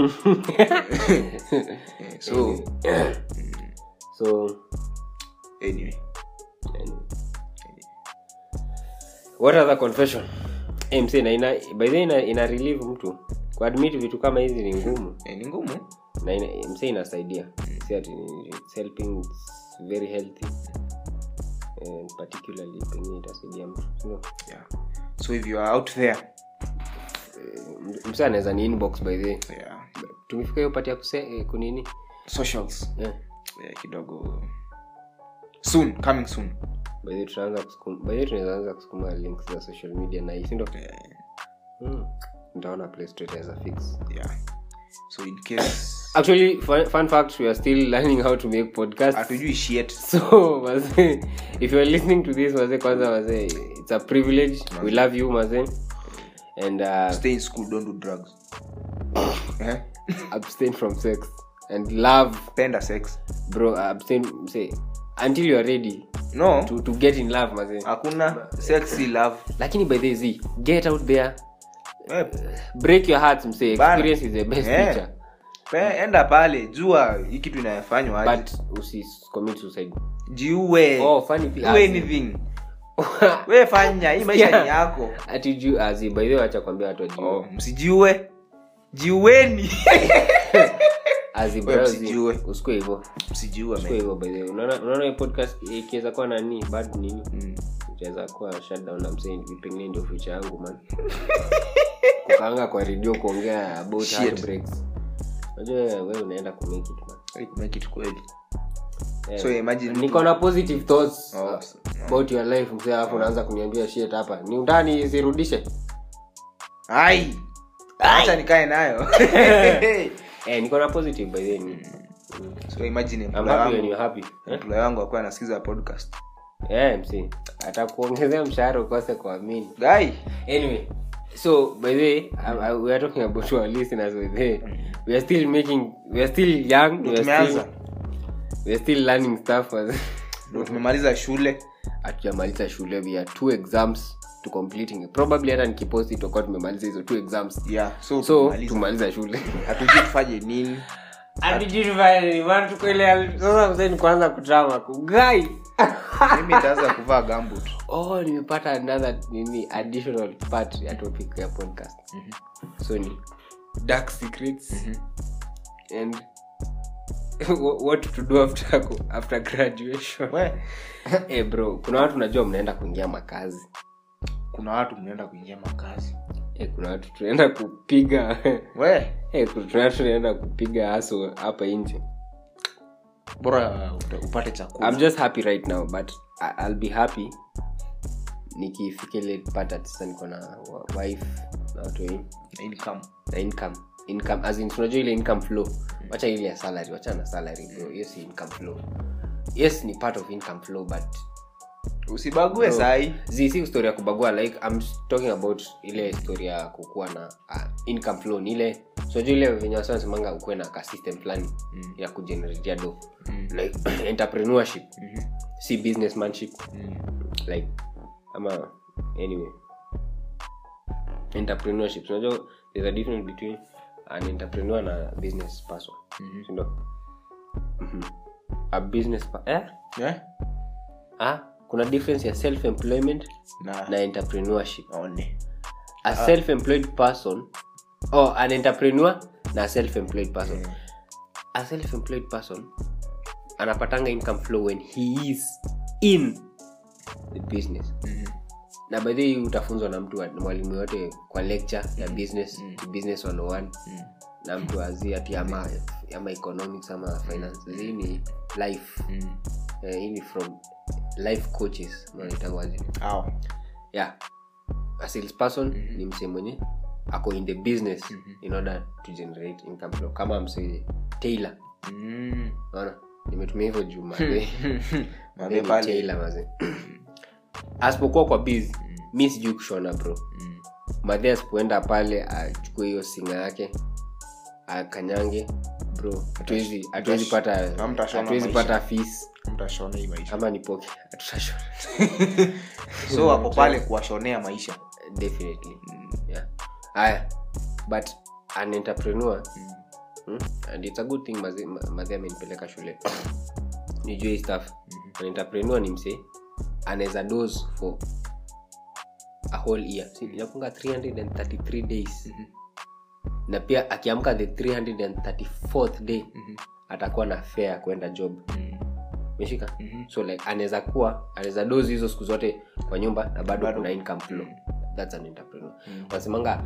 Eh, so so anyway anyway. what other confession Eh, msee, na ina by the way ina, ina relieve mtu kuadmit vitu kama hizi ni ngumu eh, ni ngumu na ina, msee inasaidia si ati ni- it's helping it's very healthy and particularly pengine itasaidia mtu no. yeah. so if you are out there msee anaweza ni inbox by the way yeah. tumefika hiyo pati ya kuse eh, kunini socials yeah. yeah, kidogo soon coming soon by the way tutaanza kusukuma by the way tunaweza anza kusukuma links za social media na hii si ndio Eh, mm. nitaona play store itaweza fix yeah. so in case actually fun, fun fact we are still learning how to make podcasts hatujui shit so maze if you're listening to this maze kwanza maze it's a privilege we love you maze and uh, stay in school don't do drugs eh? abstain from sex and love penda sex bro abstain say until you are ready no to, to get in love maze hakuna sexy love lakini by the way get out there eh, break your hearts mse Bana. experience is the best Eh. teacher pe- enda pale jua hii kitu inayofanywa aje but usi commit suicide jiue oh funny thing do anything we fanya hii maisha Yeah. ni yako ati juu azi by the way acha kwambia watu wajue oh, msijiue jiueni azi Wewe bro msijue. usikue hivyo msijiue usikue man. hivyo by the way unaona unaona hii podcast ikiweza kuwa nani bad nini Mm. itaweza kuwa shutdown na msee pengine ndio future yangu man kukaanga kwa redio kuongea about Shit. heartbreaks unajua wewe unaenda kumake it man Hey, make it kweli Yeah. so imagine mtu- niko na positive thoughts Oh, uh, so- about your life msee alafu unaanza kuniambia shit hapa ni utani zirudishe ai acha nikae nayo eh niko na positive by the way so imagine I'm employer happy when wangu you're happy eh? employer wangu akuwa anasikiza podcast yeah msee atakuongezea mshahara ukose kuamini guy anyway so by the way I, I, we are talking about our listeners with the we are still making we are still young we are tumeanza still, we are still learning stuff ndo tumemaliza shule hatujamaliza shule we are two exams to completing probably hata nikiposti tutakuwa tumemaliza hizo two exams yeah so, so tumemaliza. tumaliza shule hatujui tufanye nini sasa mzee ni kuanza kutrama kugai mimi nitaanza kuvaa gambut oh nimepata another nini additional part ya topic ya podcast so ni dark secrets and wh- what to do after after graduation we hey bro kuna watu najua mnaenda kuingia makazi kuna watu mnaenda kuingia makazi hey, kuna watu tunaenda kupiga we hey, kuna watu tunaenda kupiga haso hapa nje bora uta- upate chakula i'm just happy right now but I- i'll be happy nikifika ile part ati sasa niko na wa- wife na watu wengi income na income income as in tunajua ile income flow wacha ile ya salary wacha na salary bro hiyo si income flow yes ni part of income flow but usibague Bro. sahi zi si story ya kubagua like i'm talking about ile story ya kukuwa na uh, income flow ni ile tunajua ile venye wasa nasemanga ukuwe na ka system fulani Mm. ya kugeneratea do Mm. like entrepreneurship Mhm. si businessmanship Mm. like ama anyway entrepreneurship tunajua there's a difference between an entrepreneur na business person Mhm. sindo Mhm. a business pa- eh? yeah? ah, kuna difference ya self employment na, na entrepreneurship one a self employed person or an entrepreneur na a self employed person a self employed person anapatanga income flow when he is in the business na by the way utafunzwa na mtu wa- mwalimu yote kwa lecture ya business business 101 na mtu azi ati ama, ama economics ama finance hii ni life Eh, hii ni from life coaches manaitawazi Au. yeah a salesperson ni msee mwenye ako in the business in order to generate income flow kama msee tailor Mm. naona nimetumia hivyo juu mazee Mazee Mimi pale. tailor mazee asipokuwa kwa biz mi sijui kushona bro madhe asipoenda pale achukue hiyo singa yake akanyange bro hatuwezi hatuwezi pata hamtashona hatuwezi maisha. pata fees mtashona hii maisha ama nipoke hatutashona so wako pale kuwashonea maisha definitely yeah aya but an entrepreneur mm, and it's a good thing mazi- ma- madhi amenipeleka shule nijue hii stuff an entrepreneur ni msee anaweza dose for a whole year Si, inakunga 333 days na pia akiamka the 334th day atakuwa na fare kwenda job meshika so like anaweza kuwa anaweza dozi hizo siku zote kwa nyumba na bado Bado. kuna income flow thats an entrepreneur wanasemanga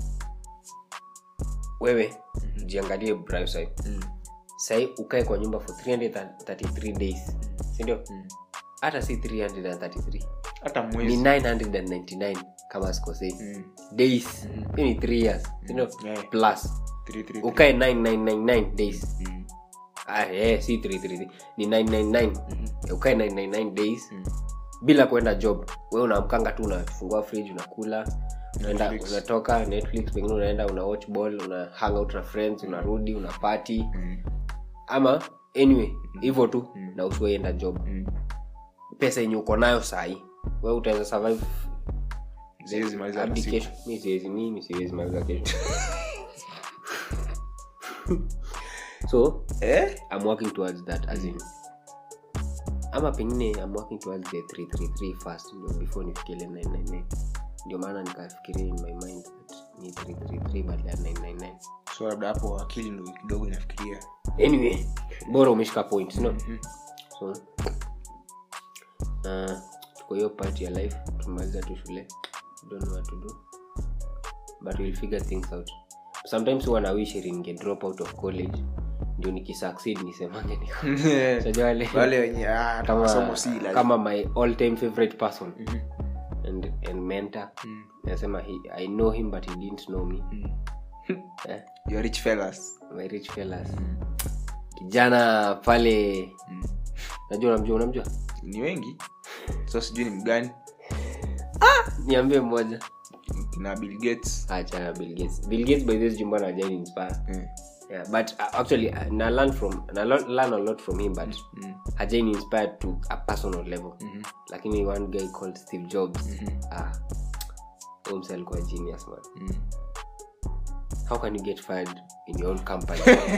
wewe jiangalie bright side sahii ukae kwa nyumba for 333 days sindio hata si 333 hata ni mwezi 999 kama sikosei Mm. days hiyo ni 3 years sindio Yeah. plus Three, three, three. ukae 9999 days Mm. ah, yeah, si 333 ni 999 ukae 999 days bila kwenda job we unaamkanga tu unafungua fridge unakula unaenda Netflix. unatoka netflix pengine unaenda una watch ball una hang out na friends unarudi una party Mm. ama anyway hivyo tu na usiwaienda job Mm. pesa yenye uko nayo sahii we utaweza survive Siwezi maliza hata hadi siku. kesho mi siwezi mimi siwezi maliza kesho so Eh? i'm working towards that as in ama pengine i'm working towards the 333 first ndio before nifikile 999 ndio maana nikafikiria in my mind that ni 333 badala ya 999 so labda hapo akili ndo kidogo inafikiria anyway bora umeshika point no so uh, tuko hiyo part ya life tumaliza tu shule don't know what to do but we'll figure things out sometimes huwa na wish ninge drop out of college ndio nikisucceed nisemange niko Unajua wale wale wenye ah, kama, masomo si lazima. kama my all time favorite person and, and mentor Mm. nasema he, i know him but he didn't know me eh? You are rich fellas my rich fellas kijana pale Mm. najua unamjua unamjua ni wengi so sijui ni mgani niambie mmoja na bill gates achana bill gates bill gates by this jumba na jani inspire Eh. yeah, but uh, actually uh, na learn from na lo- learn a lot from him but Mm. hajaini inspired to a personal level Mhm. lakini one guy called steve jobs Mhm. ah huyo msee alikuwa genius man Mm. how can you get fired in your own company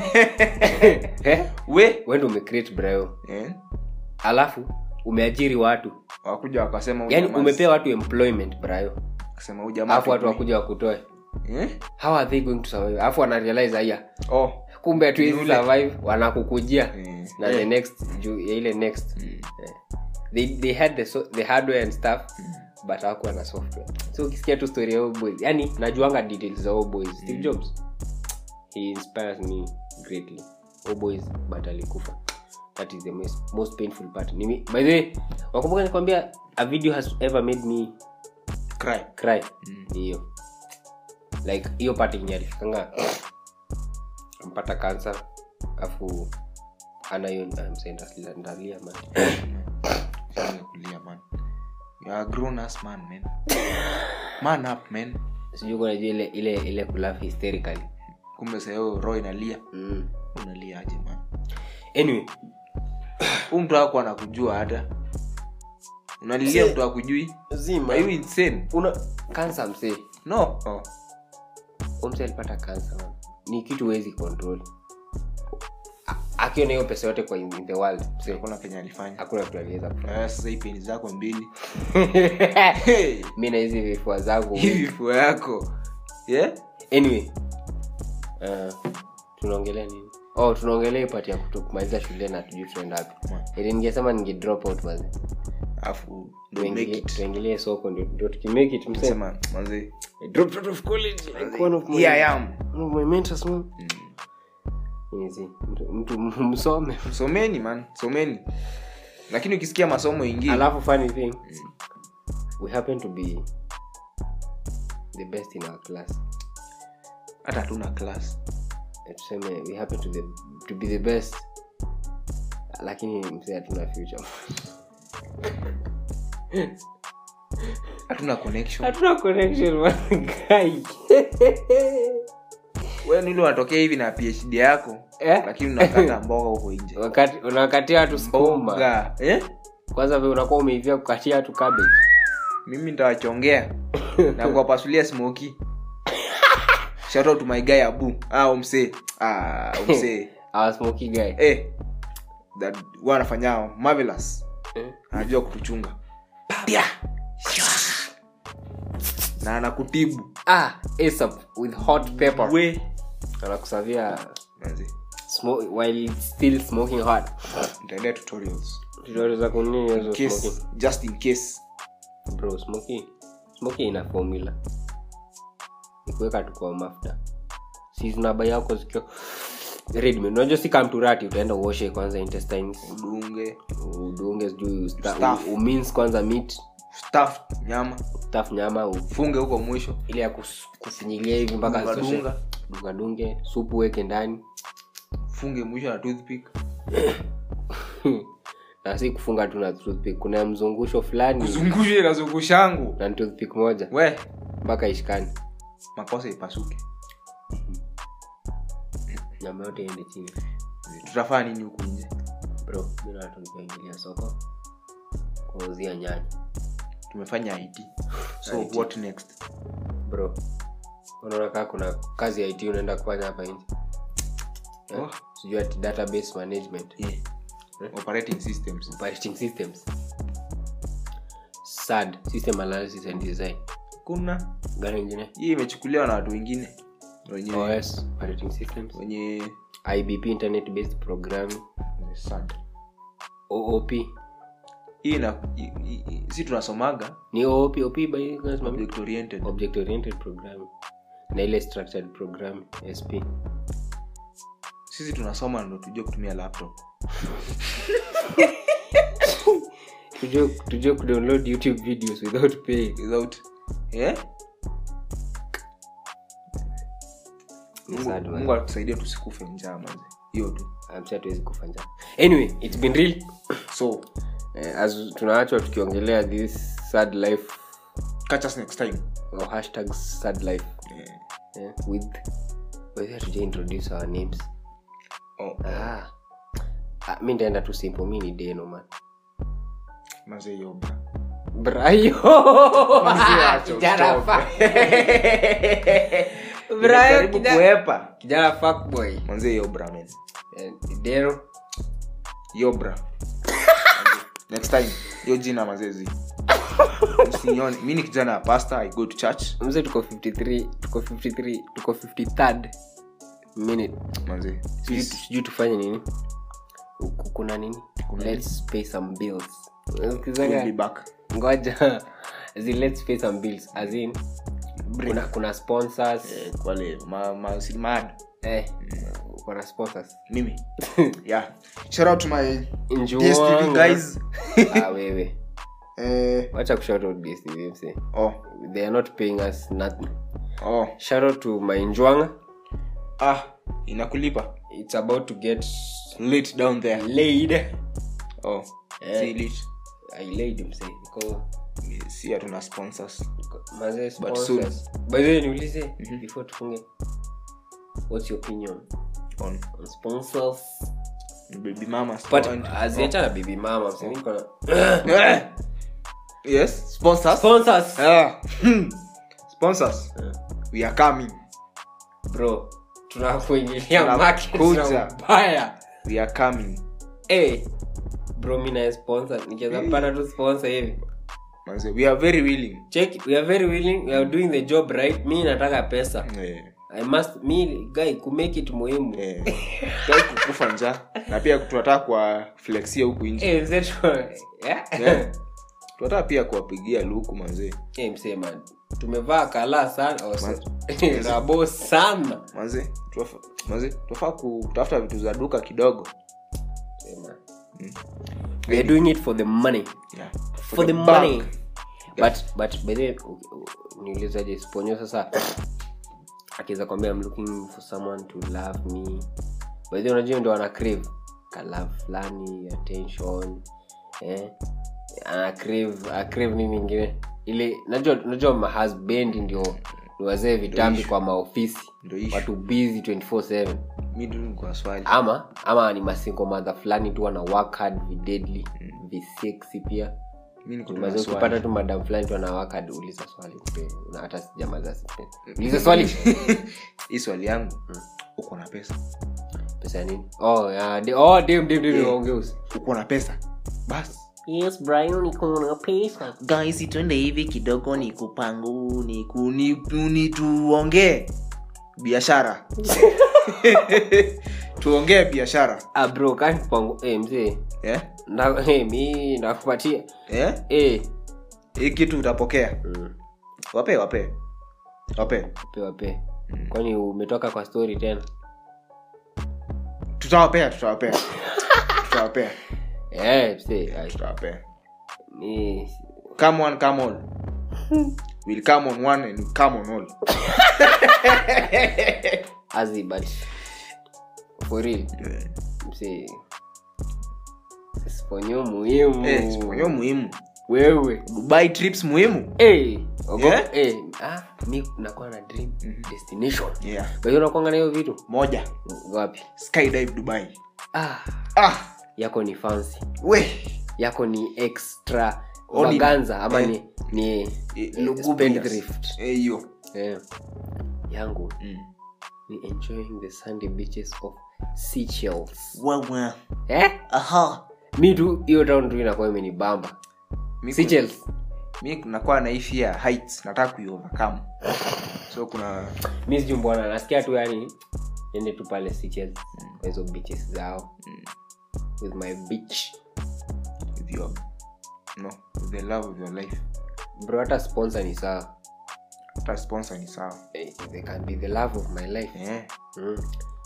eh? we wendo umecreate brayo eh? alafu umeajiri watu wakuja wakasema huyu yani jamaa- umepea watu employment brayo wakasema huyu jamaa alafu watu hatujui. wakuja wakutoe Eh? how are they going to survive alafu wanarealize aya oh kumbe hatuwezi Yule. survive wanakukujia Eh. na Eh. the next juu ya ile next eh. they, they had the, so, the hardware and stuff but hawakuwa na software so ukisikia tu story ya huyo boys yani najuanga details za huyo boys steve jobs he inspires me greatly huyo boys but alikufa that is the most, most painful part Nimi, by the way wakumbuka nikwambia a video has ever made me cry cry ni hiyo like hiyo part yenye alifikanga ampata kansa afu anayo ndalia man Siwezi kulia man you are a grown ass man man man up man sijui kunajua ile ile ile kulaugh hysterically kumbe sayo roho inalia mm. unalia aje man anyway huu mtu ako anakujua hata unalilia mtu akujui zima are you insane una kansa msee no oh. Huyo msee alipata kansa man. ni kitu huwezi control A- akiona hiyo pesa yote kwa in, in the world msee, hakuna kenye alifanya hakuna kitu aliweza kufanya. Eh, sasa hii peni zako mbili Hey, mi na hizi vifua zangu hivi fua yako yeah? anyway uh, tunaongelea nini oh tunaongelea ipati ya kutu- kumaliza shule na tujui tunaenda wapi Hmm. ili ningesema ninge drop out mazi alafu ndo make Tuingie- it tuingilie soko ndio ndio tukimake it msema sema manze I dropped out of college like one of my, here i am one of my mentors man Easy. mtu, mtu msome someni man someni lakini ukisikia masomo ingi alafu funny thing we happen to be the best in our class hata hatuna class Eh, tuseme we happen to, the, to be the best lakini msee hatuna future hatuna connection hatuna connection man, guy. wewe nili unatokea hivi na phd yako Eh? lakini unakata mboga huko nje wakati unakatia watu skuma Mboga. eh? kwanza vile unakuwa umeivia kukatia watu cabbage mimi ntawachongea na kuwapasulia smoki shout out to my guy abu ah umse ah umse our smoky guy eh that huwa anafanyao marvelous Eh? anajua kutuchunga Pia. na anakutibu ah ASAP with hot pepper we anakusavia Manzi, smoke while it's still smoking hot nitaendea tutorials tutorial za kunini hizo case, smoking just in case bro smoky smoky ina formula ikuweka tu kwa mafuta si zinaba yako zikiwa redmade unajua si kamturati utaenda uoshe kwanza intestines udunge udunge sijui usta- Stuff. u- umins kwanza meat stuff nyama taf nyama u- funge huko mwisho ile ya kus- kufinyilia hivi mpaka Dunga, zitoshe. dunga. dungadunge supu weke ndani funge mwisho na toothpick na si kufunga tu na toothpick kuna mzungusho fulani zungushe na zungushangu na ni toothpick moja we mpaka ishikani makosa ipasuke nyama yote iende chini tutafaa nini huku nje bro mi na watu nikaingilia soko kuuzia nyanya tumefanya it so IT. what next bro unaona kaa kuna kazi ya it unaenda kufanya hapa nje Eh, Oh. sijui ati database management yeah. operating systems operating systems sad system analysis and design kuna gani ingine hii imechukuliwa na watu wengine wenye os operating systems wenye ibp internet based programming sad oop hii na i- i- i- si tunasomaga ni oop op by lazima- object oriented object oriented programming na ile structured programming sp sisi tunasoma ndo tujue kutumia laptop tujue tujue kudownload youtube videos without paying without yeah? Ni mungu, sad, man. mungu atusaidie tusikufe njaa manze hiyo tu I'm sure hatuwezi kufanya anyway it's been real so eh, as tunaachwa tukiongelea this sad life catch us next time or hashtag sad life yeah. eh, with whether tuja introduce our names oh, ah. ah, mi ndaenda tu simple mi ni deno man manze hiyo bra brayo acha kijana ustope. fa- Brayo Nimejaribu kijana- kuepa kijana fuckboy manze hiyo bra man Eh, deno hiyo bra next time hiyo jina mazezi usinione mi ni kijana ya pasta i go to church mze tuko 53 tuko 53 tuko 53rd minute manze sijui Peace. sijui tufanye nini Ku- kuna nini let's pay some bills We'll be back ngoja zi let's pay some bills as in kuna, kuna sponsors eh, wale ma, ma, si mad eh, kuna sponsors mimi yeah shout out to my DSTV Njuanga. guys ah, wewe eh, wacha kushout out DSTV mse oh they are not paying us nothing oh shout out to my njwanga ah inakulipa it's about to get late down there laid oh Eh. si lit i laid mse niko si hatuna sponsors Mazee But sponsors. By the way, niulize before tufunge what's your opinion on on sponsors baby mama but and- aziachana bibi mama mse, niko na- Eh. yes sponsors sponsors Ah. Hmm. sponsors Eh. we are coming bro tunakuingilia Tunakuja. market na ubaya we are coming Eh, bro mi naye sponsor nikiweza kupata tu sponsor hivi manze we are very willing check we are very willing we are doing the job right mi nataka pesa eh, i must mi guy kumake it muhimu eh. Tutaki kukufa njaa na pia tunataka kwa flexia huku nje Eh, mzee tu- yeah? Eh. tunataka pia kuwapigia luku manzee Eh, mzee man tumevaa kala sana oh, sorry. rabo sana manze tuwafa- manze tunafaa kutafuta vitu za duka kidogo Eh, man. we are doing it for the money yeah. for, the, bank. money but but by the way, u- u- niulizaje sponyo sasa akiweza kwambia I'm looking for someone to love me by the way, unajua ndio ana crave ka love fulani attention eh ana crave ana crave nini ingine ile najua najua mahusband ndio ni wazee vitambi kwa maofisi Ndio issue. watu busy 24/7 mi tu kwa swali ama ama ni masingo madha fulani tu wana work hard videdly visexy pia mi niko tu na Unaweza swali. ukipata tu madam fulani tu anawaka hadi uliza swali mpe. na hata sijamaza sipe. uliza swali hii swali yangu uko na pesa pesa ya nini oh ya de, oh dem dem dem Yeah. ongeuzi uko na pesa basi Yes, Brian, niko na pesa. guys twende hivi kidogo ni kupangu ni kuni ni tuongee biashara tuongee biashara ah bro kani pangu eh mzee eh? na eh mi nakupatia eh? eh hii kitu utapokea mm. wape wape wape pe wape kwani umetoka kwa story tena tutawapea tutawapea tutawapea eh mzee ai, tutawapea mi come on come on we'll come on one and come on all azi but for real mzee sponyo muhimu eh, siponyo muhimu wewe dubai trips muhimu Eh, ogo- Yeah? eh, ah, mi nakuwa na dream destination yeah. Kwa hiyo unakuanga na hiyo vitu moja wapi skydive dubai ah, ah yako ni fancy we yako ni extra Only- vaganza ama eh. ni ni Eh, lugubrious. spendthrift. Eh, hiyo eh, yangu Mm. ni enjoying the sandy beaches of Seychelles. wewe eh? aha mi tu hiyo town tu inakuwa imenibamba Mi Seychelles. mi nakuwa na hii fear heights nataka kuiovercome so kuna mi sijui mbona nasikia tu yani ende tu pale Seychelles, kwa hizo beaches zao with my beach with your no with the love of your life bro hata sponsor ni sawa hata sponsor ni sawa Eh, they can be the love of my life eh mm.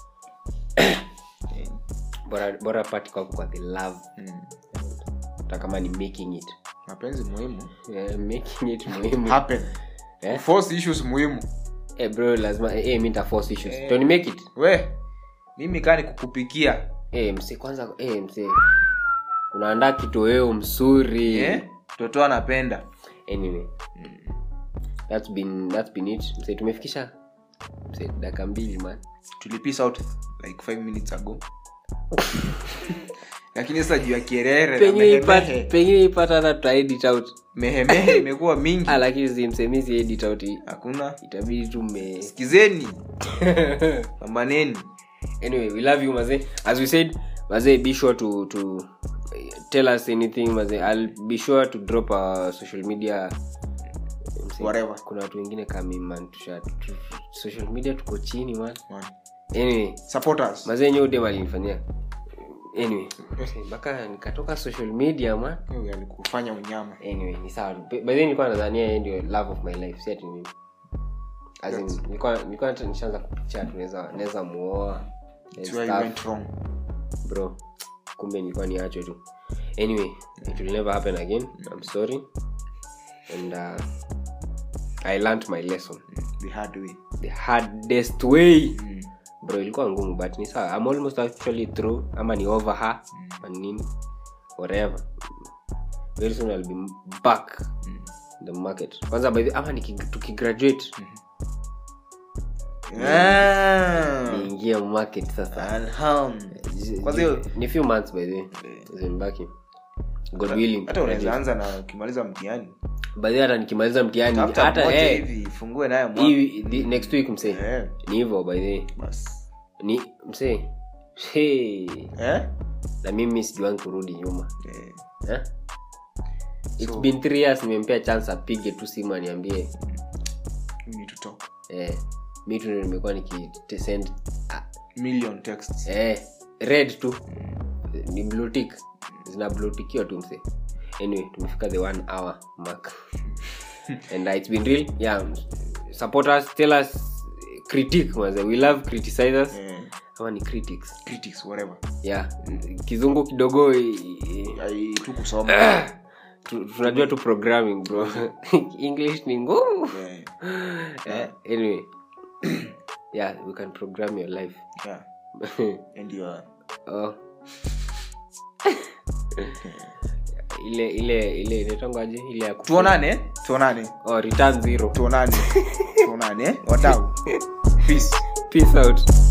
bora bora pati kwako kwa the love mm. hata kama ni making it mapenzi muhimu yeah, making it muhimu happen Eh? force issues muhimu eh, bro lazima eh, eh, mi nita force issues Eh. don't make it we mimi kaa ni kukupikia eh, mse kwanza eh, mse unaandaa kitoweo msuri eh toto anapenda anyway that's been that's been it mse tumefikisha mse dakika mbili man tulipis out like five minutes ago lakini sasa juu ya kierere na pengine ipata mehemehe pengine ipata hata tuta edit out mehemehe imekuwa mingi ah, lakini simsemisi edit out hii. hakuna itabidi tu me sikizeni pambaneni anyway we love you maze as we said maze be sure to to eh, tell us anything maze i'll be sure to drop our social media Mse, Whatever. kuna watu wengine kami man tusha tu, social media tuko chini man Man. anyway support us maze enye udem alinifanyia anyway mse, mpaka nikatoka social media man Huyu alikufanya unyama anyway ni sawa by the way nilikuwa nadhania yeye ndio love of my life si ati mimi as in nilikuwa nilikuwa hata nishaanza kupicha tunaweza naweza muoa and That's where you stuff. went wrong bro kumbe nilikuwa niacho tu anyway it will never happen again i'm sorry and uh, i learned my lesson the hard way the hardest way mm. bro ilikuwa ngumu but ni sawa i'm almost actually through ama ni over her mm. nini whatever very soon i'll be back Mm. in the market kwanza by the ama niki- tukigraduate Ah. niingie market sasa Alham. Kwanza hiyo- ni few months by the way zimbaki god willing hata unaweza anza na ukimaliza mtihani by the way hata nikimaliza mtihani tafuta hata moja eh, hivi fungue nayo mwaka. hii the- next week msee Eh, ni hivyo by the way basi ni msee hey. eh? na mimi sijuangi kurudi nyuma Eh, eh? It's So- been three years nimempea chance apige tu simu aniambie we need to talk eh, mi tu ndio nimekuwa nikisend ah, million texts eh, red tu ni blutik zinabluetikiwa tu mse anyway tumefika the one hour mark and uh, it's been real yeah support us tell us critique maze we love criticizers eh, ama ni critics critics whatever yeah kizungu kidogo i- i- Ai, tu kusoma tu- tunajua tu programming bro english ni ngumu Eh, Eh, anyway yeah we can program your life yeah and you are oh. ile ile ile inaitangwaje ile ya kufu- tuonane tuonane oh, return zero tuonane tuonane eh? wadau peace peace out